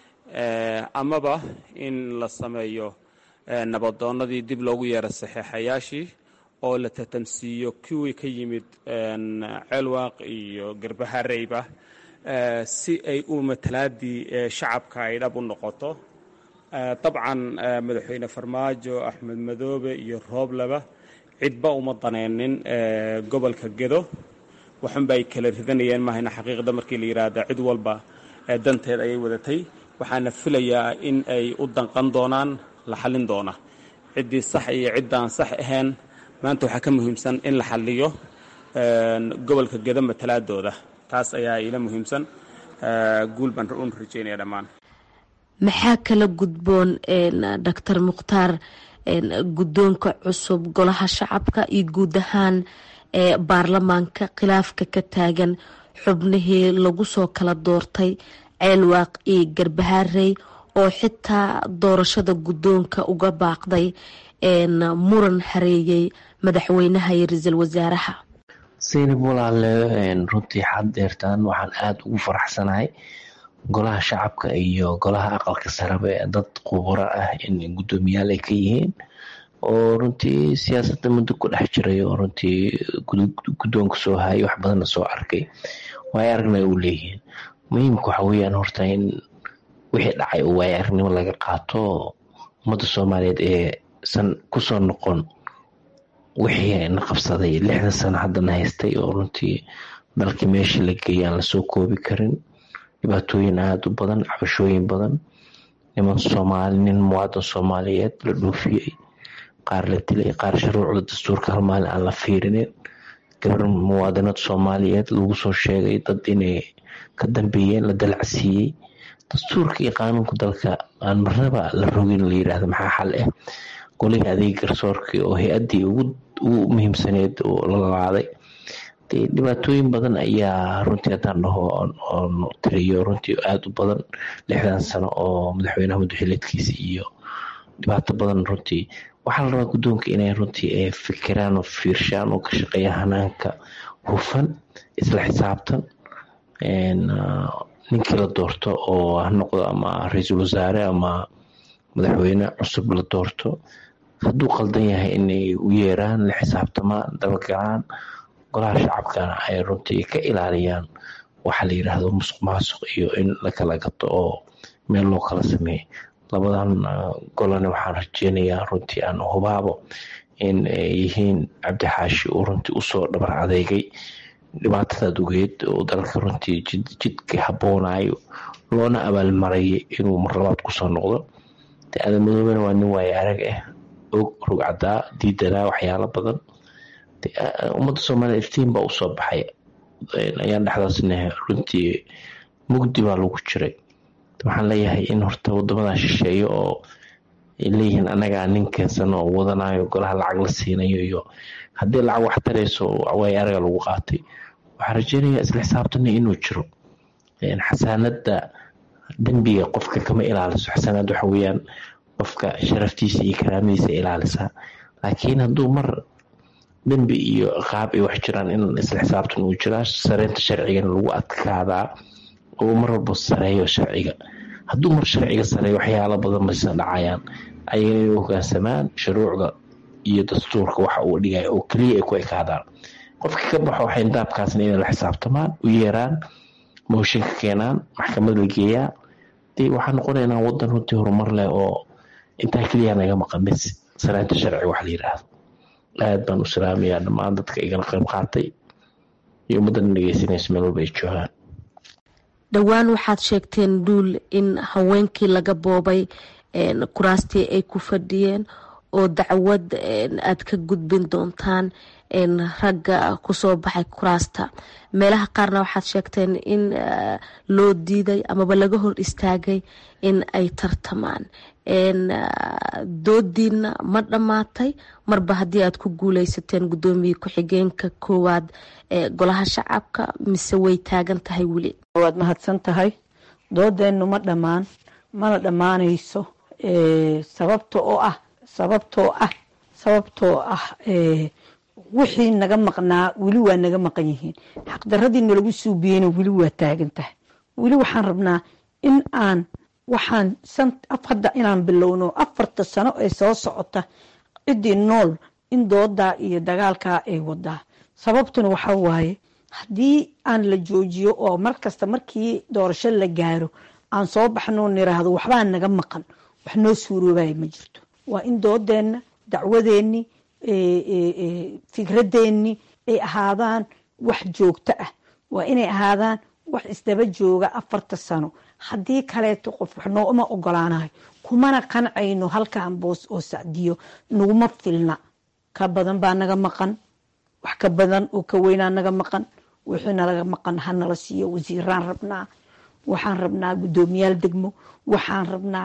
amaba in la sameeyo nabadoonnadii dib loogu yeero saxeexayaashii oo la tatamsiiyo kuwii ka yimid ceelwaaq iyo garbahareyba si ay u matalaadii shacabka ay dhab u noqoto dabcan madaxweyne farmaajo axmed madoobe iyo roobleba cidba uma daneynin gobolka gedo waxunba ay kala ridanayeen mahayna xaqiiqda markii la yidhaahda cid walba danteed ayay wadatay waxaana filayaa in ay u danqan doonaan la xallin doona ciddii sax iyo ciddaan sax ahayn maanta waxaa ka muhiimsan in la xalliyo gobolka geda matalaadooda taas ayaa ila muhiimsan guul baan un rajeynaya dhammaan maxaa kala gudboon doctor mukhtaar guddoonka cusub golaha shacabka iyo guud ahaan ee baarlamaanka khilaafka ka taagan xubnihii lagu soo kala doortay ceelwaaq iyo garbaharey oo xitaa doorashada guddoonka uga baaqday muran hareeyey madaxweynaha iyo ra-iisul wasaaraha saynab walaale runtii xad deertaan waxaan aada ugu faraxsanahay golaha shacabka iyo golaha aqalka saraba ee dad khuburo ah in guddoomiyaal ay ka yihiin oo runtii siyaasadda muddo ku dhex jiray oo runtii guddoonka soo hayay wax badanna soo arkay waay aragna u leeyihiin muhiimka waxa weeyaan horta in wixii dhacay oo waay aragnimo laga qaato ummadda soomaaliyeed ee san kusoo noqon wixii na qabsaday lixda sano haddana haystay oo runtii dalkii meeshii la geeyay aan lasoo koobi karin dhibaatooyin aada u badan cabashooyin badan niman soomaali nin muwaadan soomaaliyeed la dhoofiyey qaar la dilay qaar shuruucda dastuurka hal maalin aan la fiirinin gabar muwaadanad soomaaliyeed lagu soo sheegay dad inay ka dambeeyeen la dalacsiiyey dastuurka iyo qaanuunka dalka aan marnaba la rogin la yidhaahda maxaa xal ah golihii adeeg garsoorkii oo hay-addii ugu muhiimsaneed oo la lalaaday dee dhibaatooyin badan ayaa runtii haddaan dhaho oon tiriyo runtii aada u badan lixdan sano oo madaxweynaha madaxileedkiisa iyo dhibaato badan runtii waxaa la rabaa guddoonka inay runtii ay fikiraan oo fiirshaan oo ka shaqeeya hanaanka hufan isla xisaabtan ninkii la doorto oo ha noqdo ama ra-iisul wasaare ama madaxweyne cusub la doorto hadduu qaldan yahay inay u yeeraan la xisaabtamaan dabagalaan golaha shacabkana ay runtii ka ilaaliyaan waxa la yidhaahdo musuq maasuq iyo in la kala gato oo meel loo kala sameeyo labadan golane waxaan rajeynayaa runtii aan hubaabo in ay yihiin cabdixaashi uu runtii usoo dhabar adeegay dhibaatadaad ogeed oo dalka runtii jidka haboonayo loona abaalmarayay inuu mar labaad kusoo noqdo de adamadooben waa nin waaye arag ah og rugcadaa diidanaa waxyaalo badan ummadda soomaaliya iftiin baa usoo baxay ayaan dhexdaasna runtii mugdi baa lagu jiray waxaan leeyahay in horta wadamadan shisheeyo oo ay leeyihiin anagaa nin keensan oo wadanayo golaha lacag la siinayo iyo haddii lacag wax tarayso waay araga lagu qaatay waxaan rajeynayaa isla xisaabtana inuu jiro xasaanada dembiga qofka kama ilaaliso xasaanad waxa weeyaan qofka sharaftiisa iyo karaamadiisa ilaalisaa laakiin hadduu mar dembi iyo qaab ay wax jiraan in isla xisaabtan uu jiraa sareynta sharcigana lagu adkaadaa oo mar walba sareeyo sharciga hadduu mar sharciga sareeyo waxyaalo badan baysa dhacayaan ayagana inay hogaansamaan shuruucda iyo dastuurka waxa uu dhigaya oo keliya ay ku ekaadaan qofka ka baxo waxay indaabkaasna inay la xisaabtamaan u yeeraan mooshinka keenaan maxkamad la geeyaa dee waxaa noqonaynaa wadan runtii horumar leh oo intaa keliya naga maqan bis sareynta sharciga wax la yidhaahdo aad baan u salaamayaa dhammaan dadka igala qayb qaatay iyo ummaddan dhegeysanaysa meel walba ay joogaan dhowaan waxaad sheegteen dhuul in haweenkii laga boobay kuraastii ay ku fadhiyeen oo dacwad aad ka gudbin doontaan ragga kusoo baxay kuraasta meelaha qaarna waxaad sheegteen in loo diiday amaba laga hor istaagay in ay tartamaan doodiina ma dhammaatay marba haddii aad ku guuleysateen guddoomiye ku-xigeenka koowaad ee golaha shacabka mise way taagan tahay weli waad mahadsan tahay doodeennu ma dhammaan mana dhammaanayso sababta oo ah sababtoo ah sababtoo ah wixii naga maqnaa weli waa naga maqan yihiin xaqdaradii nalagu suubiyeyna weli waa taagan tahay weli waxaan rabnaa in aan waxaan hadda inaan bilowno afarta sano ee soo socota ciddii nool in doodaa iyo dagaalkaa ay wadaa sababtuna waxaa waaye haddii aan la joojiyo oo markasta markii doorasho la gaaro aan soo baxno niraahdo waxbaa naga maqan wax noo suuroobaya ma jirto waa in doodeenna dacwadeenni fikradeennii ay ahaadaan wax joogto ah waa inay ahaadaan wax isdaba jooga afarta sano haddii kaleeto qof wax nooma ogolaanayo kumana qancayno halkan boos oo sacdiyo naguma filna ka badan baa naga maqan wax ka badan oo ka weynaa naga maqan wixii nalaga maqan hanala siiyo wasiiraan rabnaa waxaan rabnaa guddoomiyaal degmo waxaan rabnaa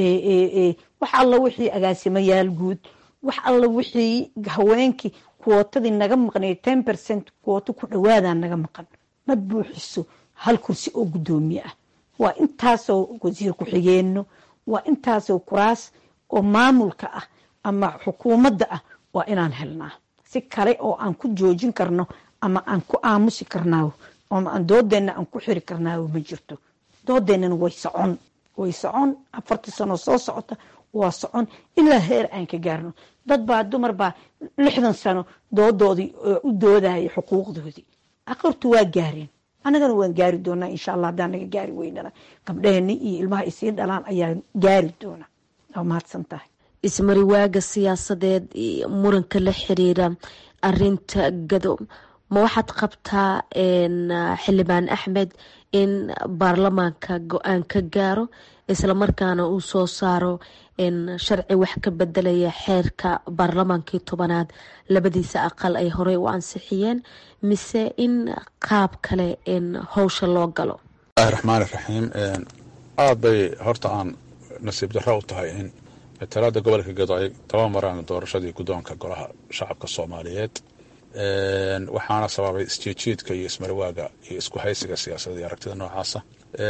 wax alla wixii agaasimayaal guud wax alla wixii haweenkii kuwootadii naga maqnay ten percent kuwooto ku dhawaadaa naga maqan ma buuxiso hal kursi oo guddoomiye ah waa intaasoo wasiir ku-xigeenno waa intaasoo kuraas oo maamulka ah ama xukuumadda ah waa inaan helnaa si kale oo aan ku joojin karno ama aan ku aamusi karnaawo ama aan doodeenna aan ku xiri karnaawo ma jirto doodeennana way socon way socon afartii sano soo socota waa socon ilaa heer aan ka gaarno dad baa dumar baa lixdan sano doodoodii u doodaya xuquuqdoodii aqartu waa gaareen annagana waan gaari doonaa insha allah haddaan naga gaari weynana gabdheheni iyo ilmaha isii dhalaan ayaa gaari doona waa mahadsan tahay ismariwaaga siyaasadeed iyo muranka la xiriira arinta gado ma waxaad qabtaa xildhibaan axmed in baarlamaanka go-aan ka gaaro islamarkaana uu soo saaro sharci wax ka bedelaya xeerka baarlamaankii tobanaad labadiisa aqal ay horey u ansixiyeen mise in qaab kale howsha loo galo bismillahi raxmaan iraxiim aada bay horta aan nasiib darro u tahay in matalaada gobolka gado ay tabamaraan doorashadii guddoonka golaha shacabka soomaaliyeed waxaana sababay isjiijiidka iyo ismarwaaga iyo isku haysiga siyaasadda iyo aragtida noocaasa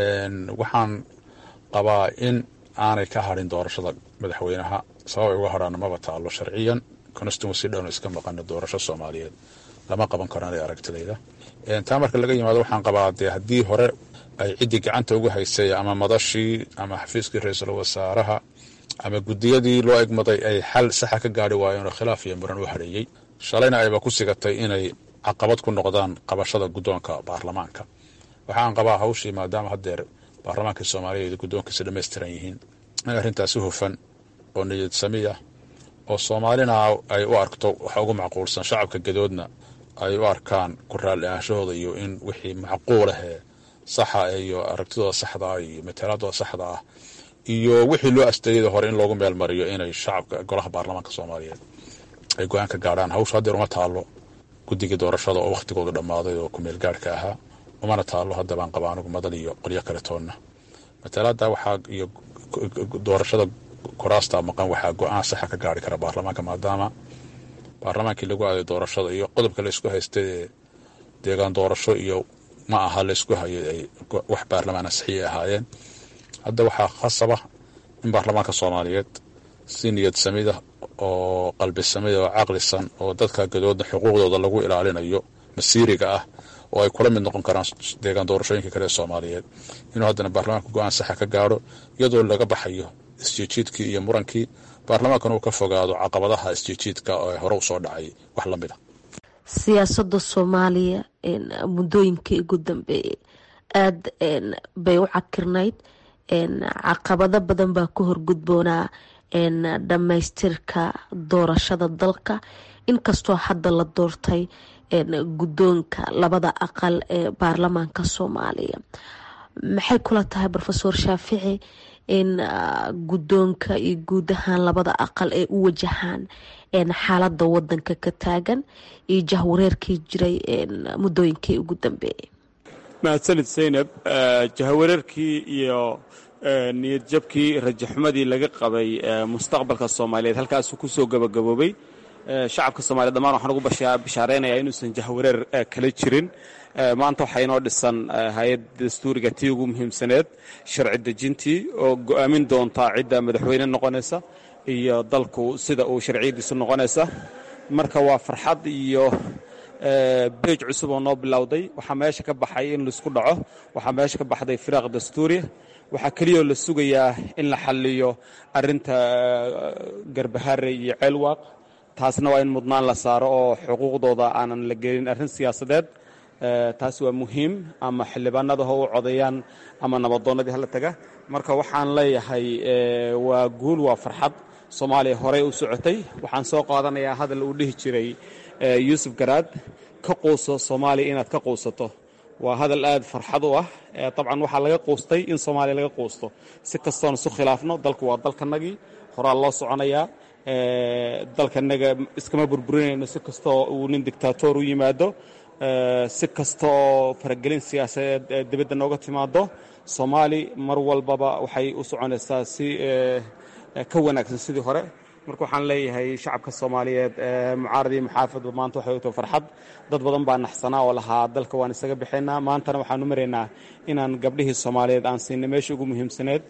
waxaan qabaa in aanay ka hadhin doorashada madaxweynaha sabab ay uga hadhaana maba taalo sharciyan constituency dhowna iska maqana doorasho soomaaliyeed lama qaban karo anay aragtidayda taa marka laga yimaado waxaan qabaa dee haddii hore ay ciddii gacanta ugu haysay ama madashii ama xafiiskii ra-iisul wasaaraha ama guddiyadii loo egmaday ay xal saxa ka gaari waayeenoo khilaaf iyo muran u hadheeyey shalayna ayba ku sigatay inay caqabad ku noqdaan qabashada guddoonka baarlamaanka waxaan qabaa hawshii maadaama haddeer baarlamaanka soomaaliyeed guddoonkiisa dhammaystiran yihiin in arrintaasi hufan oo niyad sami ah oo soomaalina ay u arkto waxa ugu macquulsan shacabka gadoodna ay u arkaan ku raalli ahaanshahooda iyo in wixii macquulahee saxa iyo aragtidooda saxda ah iyo matalaadooda saxda ah iyo wixii loo asteeyada hore in loogu meel mariyo inay shacabka golaha baarlamaanka soomaaliyeed ay go-aan ka gaadhaan hawsha haddeer uma taalo guddigii doorashada oo wakhtigoodu dhammaaday oo kumeel gaarhka ahaa umana taalo hadda baan qaba anigu madan iyo qolyo kale toonna matalaada waxaa iyo doorashada kuraasta maqan waxaa go-aan saxa ka gaari kara baarlamaanka maadaama baarlamaankii lagu aaday doorashada iyo qodobka laysku haystay ee deegaan doorasho iyo ma aha laysku hayo ay wax baarlamaan ansixiyay ahaayeen hadda waxaa khasaba in baarlamaanka soomaaliyeed si niyad samida oo qalbi samida oo caqlisan oo dadka gadoodna xuquuqdooda lagu ilaalinayo masiiriga ah oo ay kula mid noqon karaan deegaan doorashooyinka kale ee soomaaliyeed inuu haddana baarlamaanka go-aan saxa ka gaadho iyadoo laga baxayo isjiijiidkii iyo murankii baarlamaankana uu ka fogaado caqabadaha isjiijiidka oo hore u soo dhacay wax la mid a siyaasada soomaaliya muddooyinkii ugu dambeeyey aada bay u cakirnayd caqabado badan baa ku horgudboonaa dhammaystirka doorashada dalka inkastoo hadda la doortay guddoonka labada aqal ee baarlamaanka soomaaliya maxay kula tahay rofeor shaafici in guddoonka iyo guud ahaan labada aqal ay u wajahaan xaalada wadanka ka taagan iyo jahwareerkii jiray muddooyinkii ugu dambeeyay mahadsanid zaynab jahawareerkii iyo niyad jabkii rajaxumadii laga qabay mustaqbalka soomaaliyeed halkaasuu ku soo gabagaboobay shacabka soomaliya dhammaan waxaan ugu bishaaraynayaa inuusan jahwareer kala jirin maanta waxaa inoo dhisan hay-ad dastuuriga tii ugu muhiimsaneed sharci dejintii oo go'aamin doontaa cidda madaxweyne noqonaysa iyo dalku sida uu sharciyadiisu noqonaysa marka waa farxad iyo beej cusub oo noo bilowday waxaa meesha ka baxay in laisku dhaco waxaa meesha ka baxday firaaq dastuuriya waxaa keliyoo la sugayaa in la xalliyo arinta garbahare iyo ceelwaaq taasna waa in mudnaan la saaro oo xuquuqdooda aanan la gelin arrin siyaasadeed taas waa muhiim ama xildhibaanada ha u codeeyaan ama nabadoonnadii hala taga marka waxaan leeyahay waa guul waa farxad soomaaliya horey u socotay waxaan soo qaadanayaa hadal uu dhihi jiray yuusuf garaad ka quuso soomaaliya inaad ka quusato waa hadal aad farxad u ah dabcan waxaa laga quustay in soomaaliya laga quusto si kastoon isu khilaafno dalku waa dalkanagii horaa loo soconayaa dalkanaga iskama burburinayno si kastoo uu nin dictator u yimaado si kastaoo faragelin siyaasadeed dibadda nooga timaado soomaali mar walbaba waxay u soconaysaa si ka wanaagsan sidii hore marka waxaan leeyahay shacabka soomaaliyeed mucaarad iyo muxaafadba maanta waxay u tahay farxad dad badan baa naxsanaa oo lahaa dalka waan isaga bixinaa maantana waxaan u maraynaa inaan gabdhihii soomaaliyeed aan siinay meesha ugu muhiimsaneed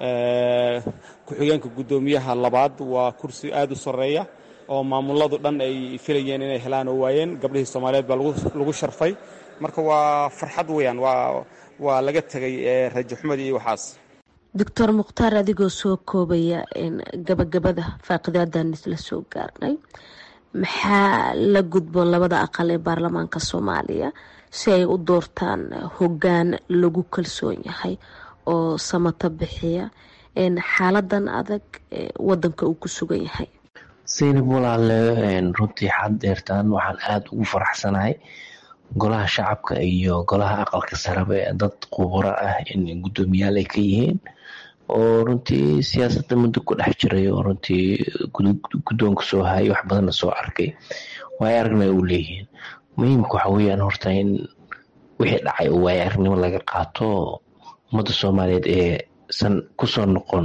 ku-xigeenka guddoomiyaha labaad waa kursi aad u sarreeya oo maamuladu dhan ay filayeen inay helaan oo waayeen gabdhihii soomaaliyeed baa lagu sharfay marka waa farxad weeyaan waa laga tegay rajo xumad iyo waxaas doctor mukhtaar adigoo soo koobaya gabagabada faaqidadan isla soo gaarnay maxaa la gudboon labada aqal ee baarlamaanka soomaaliya si ay u doortaan hoggaan lagu kalsoon yahay oo samata bixiya xaaladan adag wadanka uu ku sugan yahay saynab walaale runtii xad deertaan waxaan aada ugu faraxsanahay golaha shacabka iyo golaha aqalka saraba ee dad khuburo ah in guddoomiyaal ay ka yihiin oo runtii siyaasadda muddo ku dhex jiray oo runtii guddoonka soo hayay wax badanna soo arkay waay aragnay u leeyihiin muhiimka waxa weeyaan horta in wixii dhacay oo waay aragnimo laga qaato ummadda soomaaliyeed ee san kusoo noqon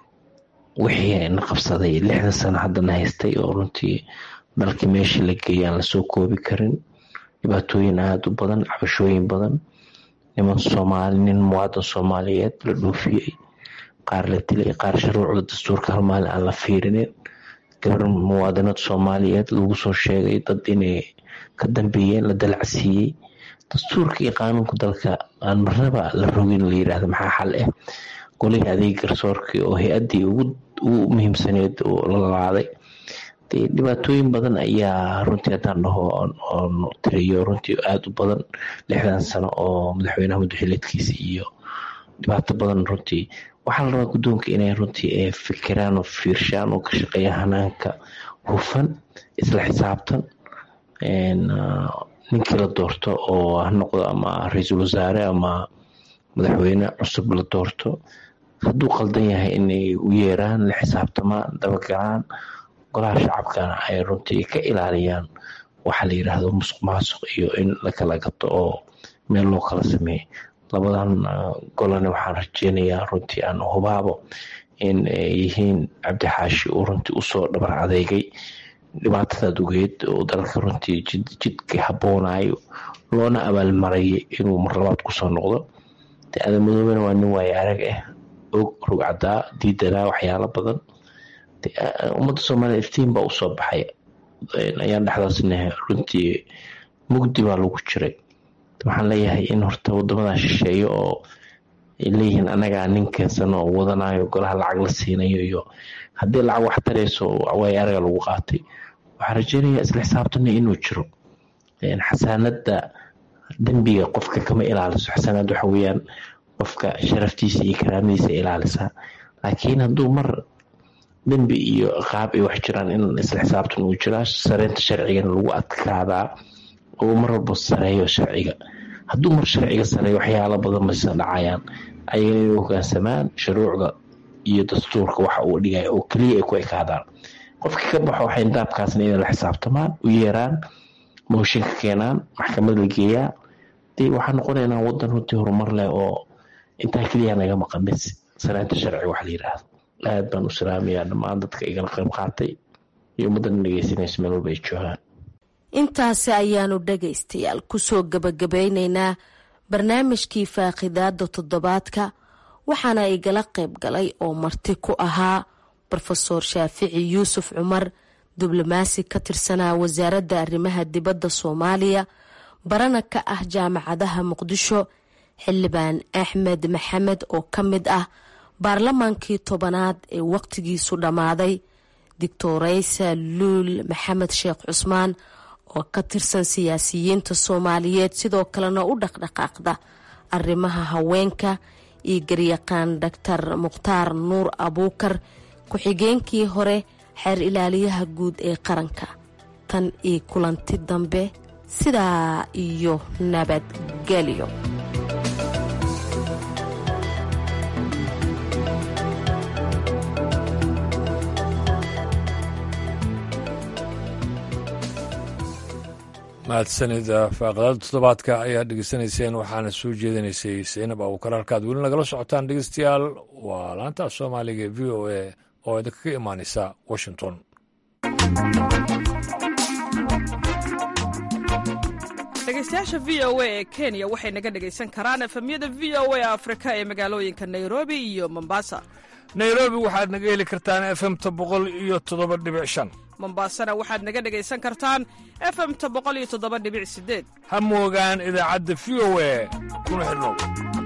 wixii na qabsaday lixda sano haddana haystay oo runtii dalkii meeshii la geeyay aan lasoo koobi karin dhibaatooyin aada u badan cabashooyin badan niman soomaali nin muwaadan soomaaliyeed la dhoofiyey qaar la dilay qaar shuruucda dastuurka hal maalin aan la fiirinin gabar muwaadinad soomaaliyeed lagu soo sheegay dad inay ka dambeeyeen la dalacsiiyey dastuurka iyo qaanuunka dalka aan marnaba la rogin la yiraahdo maxaa xal ah golihii adeeg garsoorkii oo hay-addii ugu muhiimsaneed oo la laaday dhibaatooyin badan ayaa runtii haddaan dhaho oon tiriyo runtii aada u badan lixdan sano oo madaxweynaha madaxileedkiisa iyo dhibaato badan runtii waxaa la rabaa guddoonka inay runtii fikiraan oo fiirshaan oo ka shaqeeyaan hanaanka hufan isla xisaabtan ninkii la doorto oo ha noqdo ama ra-iisul wasaare ama madaxweyne cusub la doorto hadduu qaldan yahay inay u yeeraan la xisaabtamaan dabagalaan golaha shacabkana ay runtii ka ilaaliyaan waxaa la yiraahdo musuq maasuq iyo in lakala gato oo meel loo kala sameeyo labadan golana waxaan rajeynayaa runtii aan hubaabo in ay yihiin cabdixaashi uu runtii usoo dhabar adeegay dhibaatadaad ogeed oo dalka runtii jidka haboonayo loona abaalmarayay inuu mar labaad kusoo noqdo de adamadooben waa nin waaye arag ah og rugcadaa diidanaa waxyaalo badan ummadda soomaaliya iftiin baa usoo baxay ayaan dhexdaasna runtii mugdi baa lagu jiray waxaan leeyahay in horta wadamadan shisheeyo oo ay leeyihiin anagaa nin keensan oo wadanayo golaha lacag la siinayo iyo haddii lacag wax tarayso waay araga lagu qaatay waxaan rajeynayaa isla xisaabtana inuu jiro xasaanada dembiga qofka kama ilaaliso xasaanad waxa weeyaan qofka sharaftiisa iyo karaamadiisa ilaalisaa laakiin hadduu mar dembi iyo qaab ay wax jiraan in isla xisaabtan uu jiraa sareynta sharcigana lagu adkaadaa oo mar walba sareeyo sharciga hadduu mar sharciga sareeyo waxyaalo badan baysa dhacayaan ayagana inay hogaansamaan shuruucda iyo dastuurka waxa uu dhigaya oo keliya ay ku ekaadaan qofkii ka baxo waxay daabkaasna inay la xisaabtamaan u yeeraan mooshinka keenaan maxkamad la geeyaa dee waxaa noqonaynaa wadan runtii horumar leh oo intaa keliya naga maqan bis sareynta sharciga wax la yiraahdo aad baan u salaamayaa dhammaan dadka igala qayb qaatay iyo ummaddan dhegeysanaysa meel walba ay joogaan intaasi ayaanu dhagaystayaal kusoo gabagabeyneynaa barnaamijkii faaqidaada toddobaadka waxaana igala qayb galay oo marti ku ahaa rofeor shaafici yuusuf cumar diblomaasi ka tirsanaa wasaaradda arrimaha dibadda soomaaliya barana ka ah jaamacadaha muqdisho xildhibaan axmed maxamed oo ka mid ah baarlamaankii tobanaad ee waqtigiisu dhammaaday doctoreysa luul maxamed sheekh cusmaan oo ka tirsan siyaasiyiinta soomaaliyeed sidoo kalena u dhaqdhaqaaqda arrimaha haweenka iyo garyaqaan doctor mukhtaar nuur abuukar ku-xigeenkii hore xeer ilaaliyaha guud ee qaranka tan iyo kulanti dambe sidaa iyo nabadgelyo mahadsanida faaqadada toddobaadka ayaa dhegeysanayseen waxaana soo jeedinaysay saynab abuukar halkaad weli nagala socotaan dhegeystayaal waa laanta soomaaliga v o a oo idinkaga imaaneysa washington dhegeystayaasha v o a ee kenya waxay naga dhegaysan karaan efemyada v o a afrika ee magaalooyinka nairobi iyo mombasa nairobi waxaad naga heli kartaan efemta boqol iyo toddoba dhibic shan mombasana waxaad naga dhegaysan kartaan efemta boqol iyo toddoba dhibic sideed ha moogaan idaacadda v o a kuna xidhnow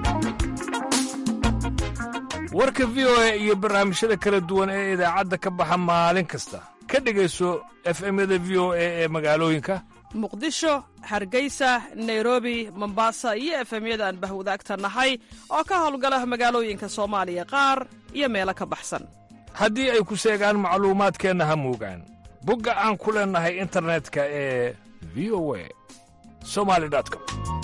warka v o a iyo barnaamijyada kala duwan ee idaacadda ka baxa maalin kasta ka dhegayso efemyada v o a ee magaalooyinka muqdisho hargeysa nairobi mombasa iyo efemyada aan bahwadaagta nahay oo ka howlgala magaalooyinka soomaaliya qaar iyo meelo ka baxsan haddii ay ku seegaan macluumaadkeenna ha moogaan bogga aan ku leennahay internetka ee v o a somali com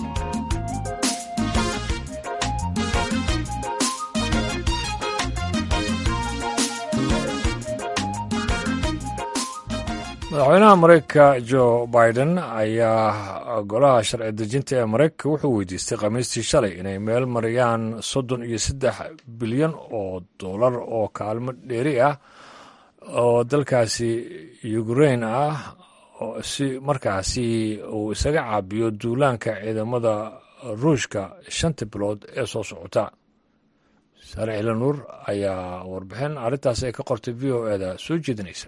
madaxweynaha maraykanka jo biden ayaa golaha sharci dejinta ee maraykanka wuxuu weydiistay khamiistii shalay inay meel mariyaan soddon iyo saddex bilyan oo dollar oo kaalmo dheeri ah oo dalkaasi ukrain ah si markaasi uu isaga caabiyo duulaanka ciidamada ruushka shanta bilood ee soo socota saare cila nuur ayaa warbixin arrintaas ay ka qortay v o eda soo jeedinaysa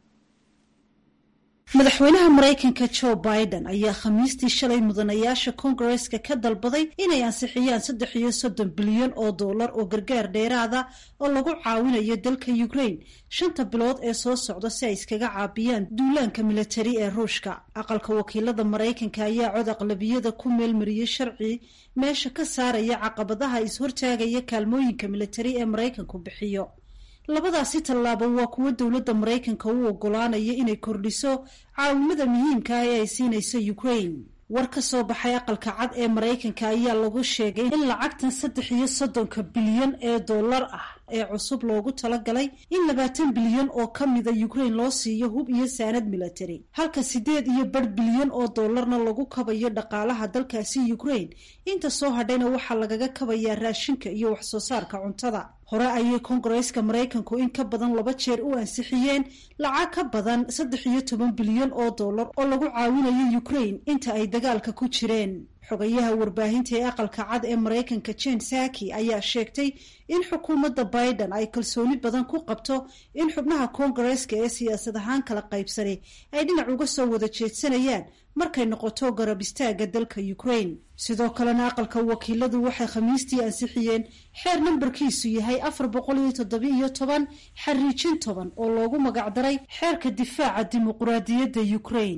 madaxweynaha maraykanka jo biden ayaa khamiistii shalay mudanayaasha kongareska ka dalbaday inay ansixiyaan saddex iyo soddon bilyan oo dollar oo gargaar dheeraada oo lagu caawinayo dalka ukrain shanta bilood ee soo socda si ay iskaga caabiyaan duulaanka militari ee ruushka aqalka wakiilada maraykanka ayaa cod aqlabiyada ku meelmariyey sharci meesha ka saaraya caqabadaha is-hortaagaya kaalmooyinka militari ee maraykanku bixiyo labadaasi tallaabo waa kuwo dowladda maraykanka u ogolaanaya inay kordhiso caawimada muhiimka ah ee ay siinayso ukraine war ka soo baxay aqalka cad ee maraykanka ayaa lagu sheegay in lacagtan saddex iyo soddonka bilyan ee dollar ah ee cusub loogu talagalay in labaatan bilyan oo ka mida ukraine loo siiyo hub iyo saanad military halka siddeed iyo bar bilyan oo dollarna lagu kabayo dhaqaalaha dalkaasi ukraine inta soo hadhayna waxaa lagaga kabayaa raashinka iyo waxsoo saarka cuntada hore ayay kongareeska maraykanku in ka badan laba jeer u ansixiyeen lacag ka badan saddex iyo toban bilyan oo dollar oo lagu caawinayo ukraine inta ay dagaalka ku jireen xogayaha warbaahinta ee aqalka cad ee maraykanka jen saki ayaa sheegtay in xukuumadda biden ay kalsooni badan ku qabto in xubnaha kongareeska ee siyaasad ahaan kala qaybsani ay dhinac uga soo wada jeedsanayaan markay noqoto garab istaaga dalka ukraine sidoo kalena aqalka wakiiladu waxay khamiistii ansixiyeen xeer nambarkiisu yahay afar boqol iyo toddobiiyo toban xariijin toban oo loogu magacdaray xeerka difaaca dimuquraadiyadda ukraine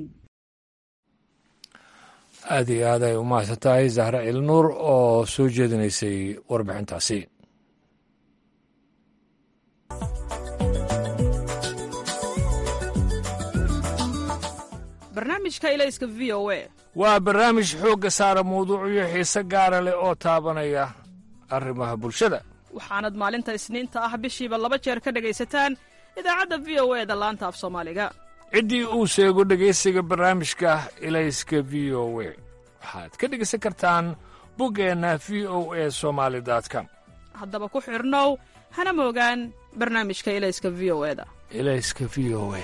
aada iyo aad ay u mahadsan tahay zahra cilnuur oo soo jeedinaysay warbixintaasi barnaamijka ilayska v o a waa barnaamij xoogga saara mawduucyo xiise gaara leh oo taabanaya arrimaha bulshada waxaanad maalinta isniinta ah bishiiba laba jeer ka dhegaysataan idaacadda v o e da laanta af soomaaliga ciddii uu sheego dhegaysiga barnaamijka ilayska v o we waxaad ka dhegaysan kartaan boggeenna v o e somaali com haddaba ku xidhnow hana moogaan barnaamijka ilayska v o eda ilayska v o e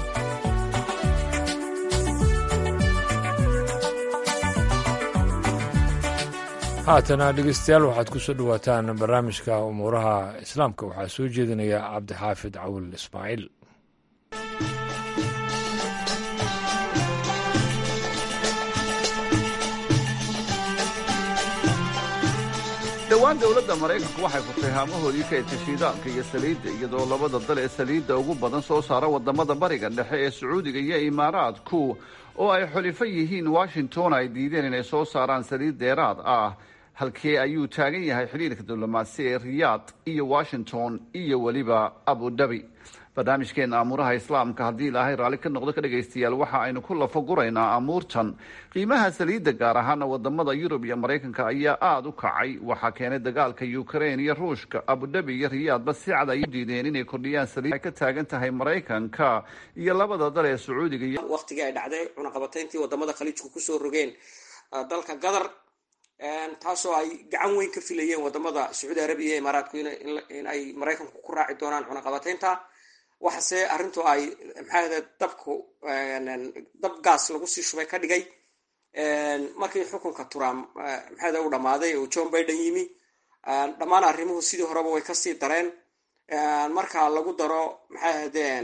haatana dhegeystayaal waxaad ku soo dhowaataan barnaamijka umuuraha islaamka waxaa soo jeedinaya cabdixaafid cawil ismaaciil dhowaan dowladda maraykanku waxay furtay haamahoodii kaydka shiidaalka iyo saliidda iyadoo labada dal ee saliidda ugu badan soo saara waddamada bariga dhexe ee sacuudiga iyo imaaraadku oo ay xulifo yihiin washington ay diideen inay soo saaraan saliid dheeraad ah halkee ayuu taagan yahay xidhiirka diblomaasi ee riyaad iyo washington iyo weliba abu dhabi barnaamijkeena amuuraha islaamka haddii ilaahay raalli ka noqdo ka dhegaystayaal waxa aynu ku lafaguraynaa amuurtan qiimaha saliidda gaar ahaana wadamada yurub iyo maraykanka ayaa aada u kacay waxaa keenay dagaalka ukrain iyo ruushka abudhabi iyo riyaadba si cad ay u diideen inay kordhiyaan saliid ay ka taagan tahay maraykanka iyo labada dal ee sacuudiga iyo waqtigii ay dhacday cunaqabatayntii wadamada khaliijku kusoo rogeen dalka qatar taasoo ay gacan weyn ka filayeen wadamada sacuudi arabiya iyo imaaraadku in ay maraykanku ku raaci doonaan cunaqabataynta waxase arrintu ay maxaa dabku dab gaas lagu sii shubay ka dhigay markii xukunka trump maxaa u dhammaaday oo john biden yimi dhammaan arrimuhu sidii horeba way kasii dareen marka lagu daro maxay ahaydeen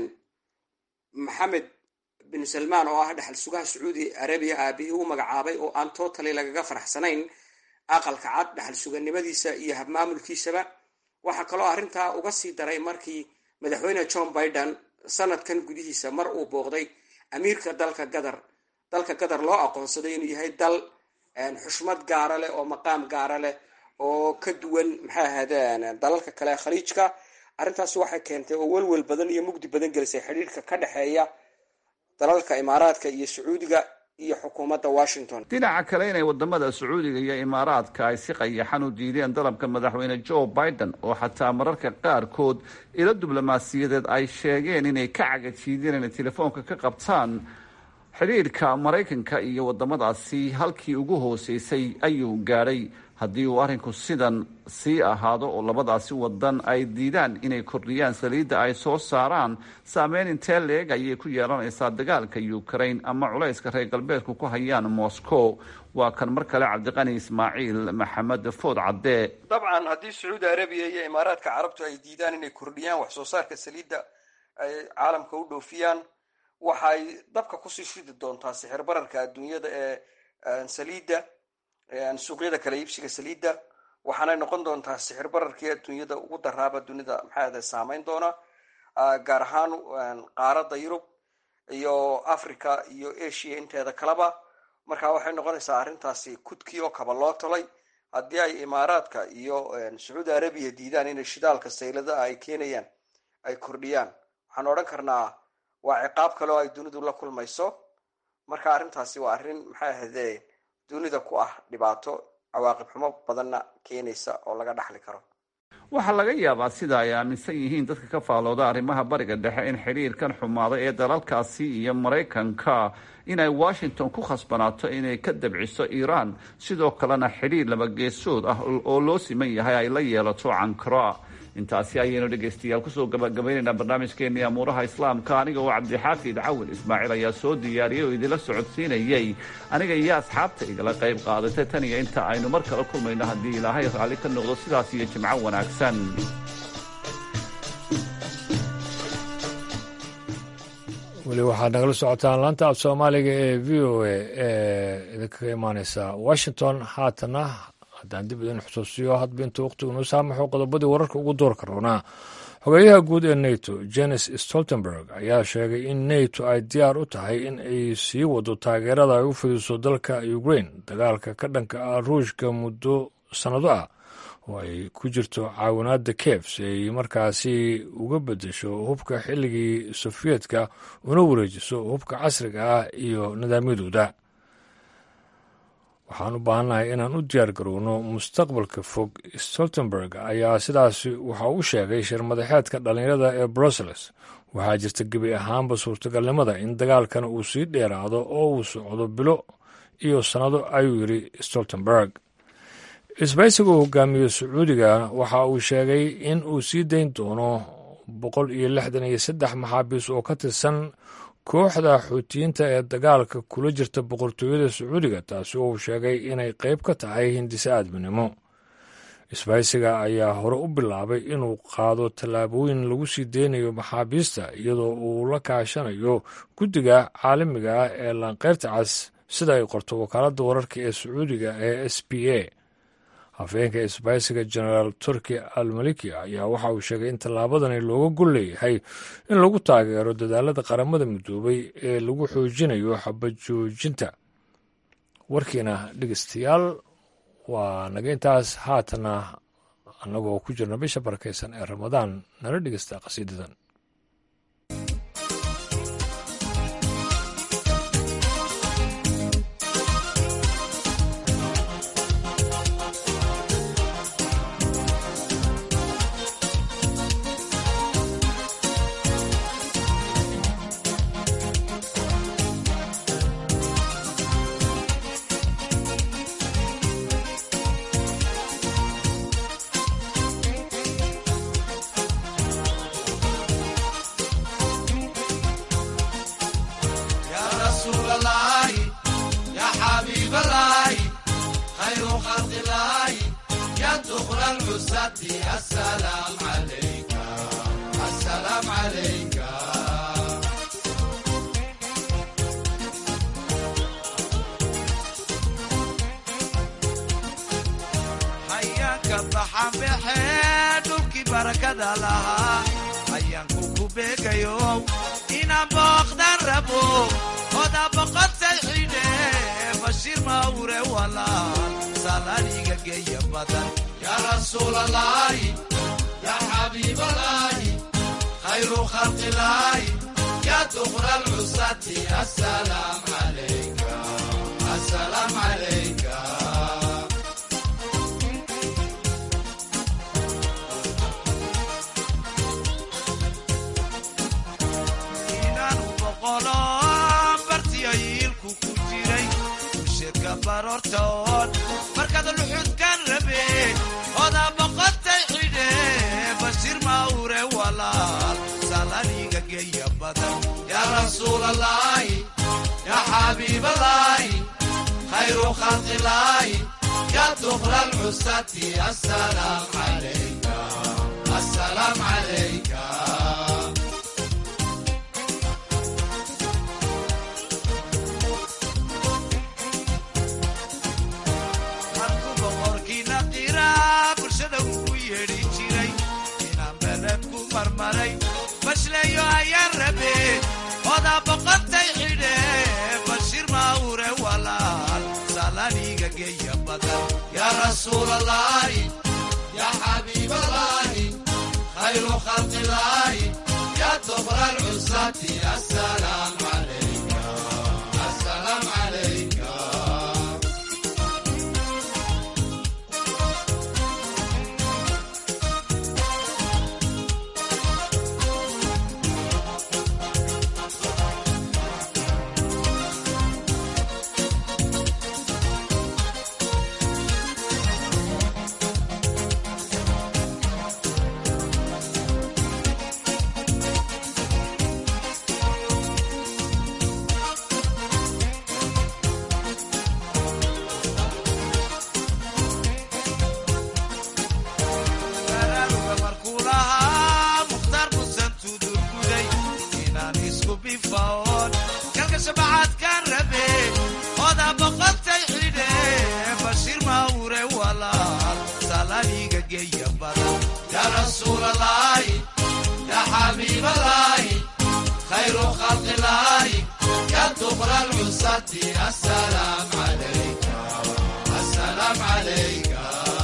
maxamed bin salmaan oo ah dhexal sugaha sacuudi arabiya aabihii u magacaabay oo aan totally lagaga faraxsanayn aqalka cad dhexal suganimadiisa iyo habmaamulkiisaba waxaa kaloo arrintaa uga sii daray markii madaxweyne john biden sanadkan gudihiisa mar uu booqday amiirka dalka qatar dalka qatar loo aqoonsaday inuu yahay dal xushmad gaara leh oo maqaam gaara leh oo ka duwan maxay ahaydeen dalalka kale ee khaliijka arrintaasi waxay keentay oo welwel badan iyo mugdi badan gelisay xidhiirka ka dhexeeya dalalka imaaraadka iyo sacuudiga iyo xukuumadda washington dhinaca kale inay wadamada sacuudiga iyo imaaraadka ay si qayaxan u diideen dalabka madaxweyne joe biden oo xataa mararka qaarkood ilo diblomaasiyadeed ay sheegeen inay ka cagajiideen inay telefoonka ka qabtaan xidhiirka maraykanka iyo wadamadaasi halkii ugu hooseysay ayuu gaadhay haddii uu arrinku sidan sii ahaado oo labadaasi wadan ay diidaan inay kordhiyaan saliidda ay soo saaraan saameyn intee leeg ayay ku yeelanaysaa dagaalka ukraine ama culayska reer galbeedku ku hayaan moscow waa kan mar kale cabdiqani ismaaciil maxamed food cadde dabcan haddii sacuudi arabiya iyo imaaraadka carabtu ay diidaan inay kordhiyaan wax soo saarka saliidda ay caalamka u dhoofiyaan waxay dabka kusii shidi doontaa sixir bararka adduunyada ee saliidda suuqyada kala iibsiga saliidda waxaanay noqon doontaa sixir bararkii adduunyada ugu daraaba dunida maxaade saameyn doona gaar ahaan qaaradda yurub iyo africa iyo asia inteeda kaleba marka waxay noqonaysaa arrintaasi kudkii oo kaba loo tolay haddii ay imaaraadka iyo sacuudi arabiya diidaan inay shidaalka sayladaha ay keenayaan ay kordhiyaan waxaan odhan karnaa waa ciqaab kale oo ay dunidu la kulmayso marka arrintaasi waa arrin maxay ahayde dunida ku ah dhibaato cawaaqib xumo badanna keenaysa oo laga dhaxli karo waxaa laga yaabaa sida ay aaminsan yihiin dadka ka faalooda arrimaha bariga dhexe in xidhiirkan xumaaday ee dalalkaasi iyo maraykanka inay washington ku khasbanaato inay ka dabciso iiraan sidoo kalena xidhiir labageesood ah oo loo siman yahay ay la yeelato cankara intaasi ayaynu dhegaystayaal kusoo gabagabaynaynaa barnaamijkeenii amuuraha islaamka aniga oo cabdixaafid cawil ismaaciil ayaa soo diyaariyey oo idinla socodsiinayey aniga iyo asxaabta igala qayb qaadatay tan iyo inta aynu mar kale kulmayno haddii ilaahay raalli ka noqdo sidaas iyo jimco wanaagsan weli waxaad nagala socotaan laanta af soomaaliga ee v o a ee idinkaga imaaneysa washington haatana haddaan dib idin xusuusiyo hadba inta waqtigu noo saamaxo qodobadii wararka ugu doorka roonaa xogeeyaha guud ee nato jenes stoltenberg ayaa sheegay in nato ay diyaar u tahay in ay sii wado taageerada ay u fidiso dalka ukraine dagaalka ka dhanka ah ruushka muddo sannado ah oo ay ku jirto caawinaadda kiev si ay markaasi uga beddesho hubka xilligii sofiyedka una wareejiso hubka casriga ah iyo nidaamyadooda waxaan u baahannahay inaan u diyaar garowno mustaqbalka fog stoltenberg ayaa sidaasi waxa uu sheegay shirmadaxeedka dhallinyarada ee brussels waxaa jirta gebi ahaanba suurtagalnimada in dagaalkan uu sii dheeraado oo uu socdo bilo iyo sannado ayuu yidhi stoltenberg isbaysiga uu hogaamiyo sacuudiga waxa uu sheegay in uu sii dayn doono boqol iyo lixdan iyo saddex maxaabiis oo ka tirsan kooxda xuutiyiinta ee dagaalka kula jirta boqortooyada sacuudiga taasi oo uu sheegay inay qayb ka tahay hindise aadminimo isbaysiga ayaa hore u bilaabay inuu qaado tallaabooyin lagu sii deynayo maxaabiista iyadoo uu la kaashanayo guddiga caalamiga ah ee laanqeyrta cas sida ay qorto wakaaladda wararka ee sacuudiga ee s b a hafeenka isbaysiga genaraal turki almaliki ayaa waxa uu sheegay in tallaabadani looga gol leeyahay in lagu taageero dadaalada qaramada midoobay ee lagu xoojinayo xabajoojinta warkiina dhegeystayaal waa naga intaas haatana annagoo ku jirna bisha barakaysan ee ramadaan nala dhegeysta qasiidadan العساة السلام عليك السلام عليك hayaanka baxa baxee dhulkii barakada lahaa hayaanku ku beegayo inaan booqdan rabo oda boqotay xidhe bashiir mawre walaal salaniga geeya badan yaa rasuulalaahi yaa xabiibalaahi khayru khalqilaahi yaa dukra alcusati asalaam calayka asalaam calayka inaanu boqolo bartiyo yiilku ku jiray usheedka baroortoon markaad luxudkan rabe odaa boqotay xidhe bashiir mawre walaal salaniga geeya badan yaa rasuulalaahi yaa xabiibalaahi khayru khalqilaahi yaa dukra alcusati asalaam calayka asalaam calayka markuu boqorkiina qiraa bulshada ugu yeedhi jiray inaan beled ku marmaray bashleeyo ayaan rabe odaa boqotay xidhe bashiir mawre walaal salaniga geeya badan yaa rasuulalaahi yaa xabiibalaahi khayru khalqilaahi yaa dukra alcusati asalaam calayka asalaam calayka baraaruga markuu lahaa mukhtaar musan tudurguday inaan isku bifaoon kalka shabacaadkaan rabe odaa boqotay xidhe bashiir mawre walaal salaniga geeya badan yaa rasuulalaahi yaa xabiibalaahi khayru khalqilaahi yaa dukra alcusati asalaam calayka asalaam calayka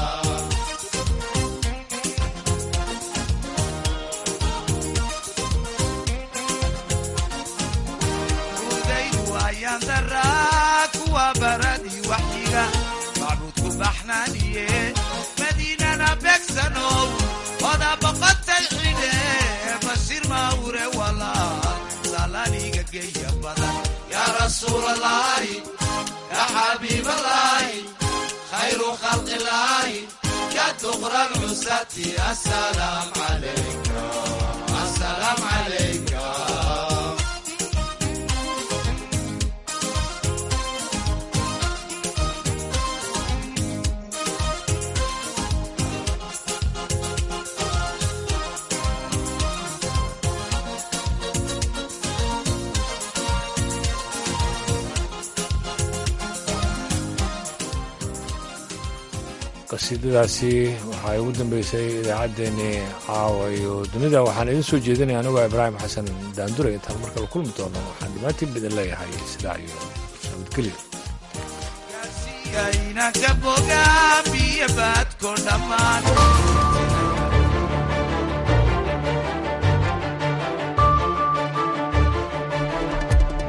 udaydu ayaan daraa kuwa baradii waxyiga macbuudku baxnaaniye madiinana beegsanow odaa boqotay xidhe bashiir mawre walaal salaniga geeya badan yaa rasuulalaahi yaa xabiibalaahi khayru khalqilaahi yaa dukra alcusati asalaam calayka asalaam calayka qasiidadaasi waxaa ugu dambeysay idaacaddeenii caawa iyo dunida waxaan idin soo jeedinaya anigoo ibraahim xasan daandure intaan marka la kulmi doono waxaan dhammaantiin badan leeyahay sidaa iyo nabadgelyo inanka bogaamiyo baadko dhammaan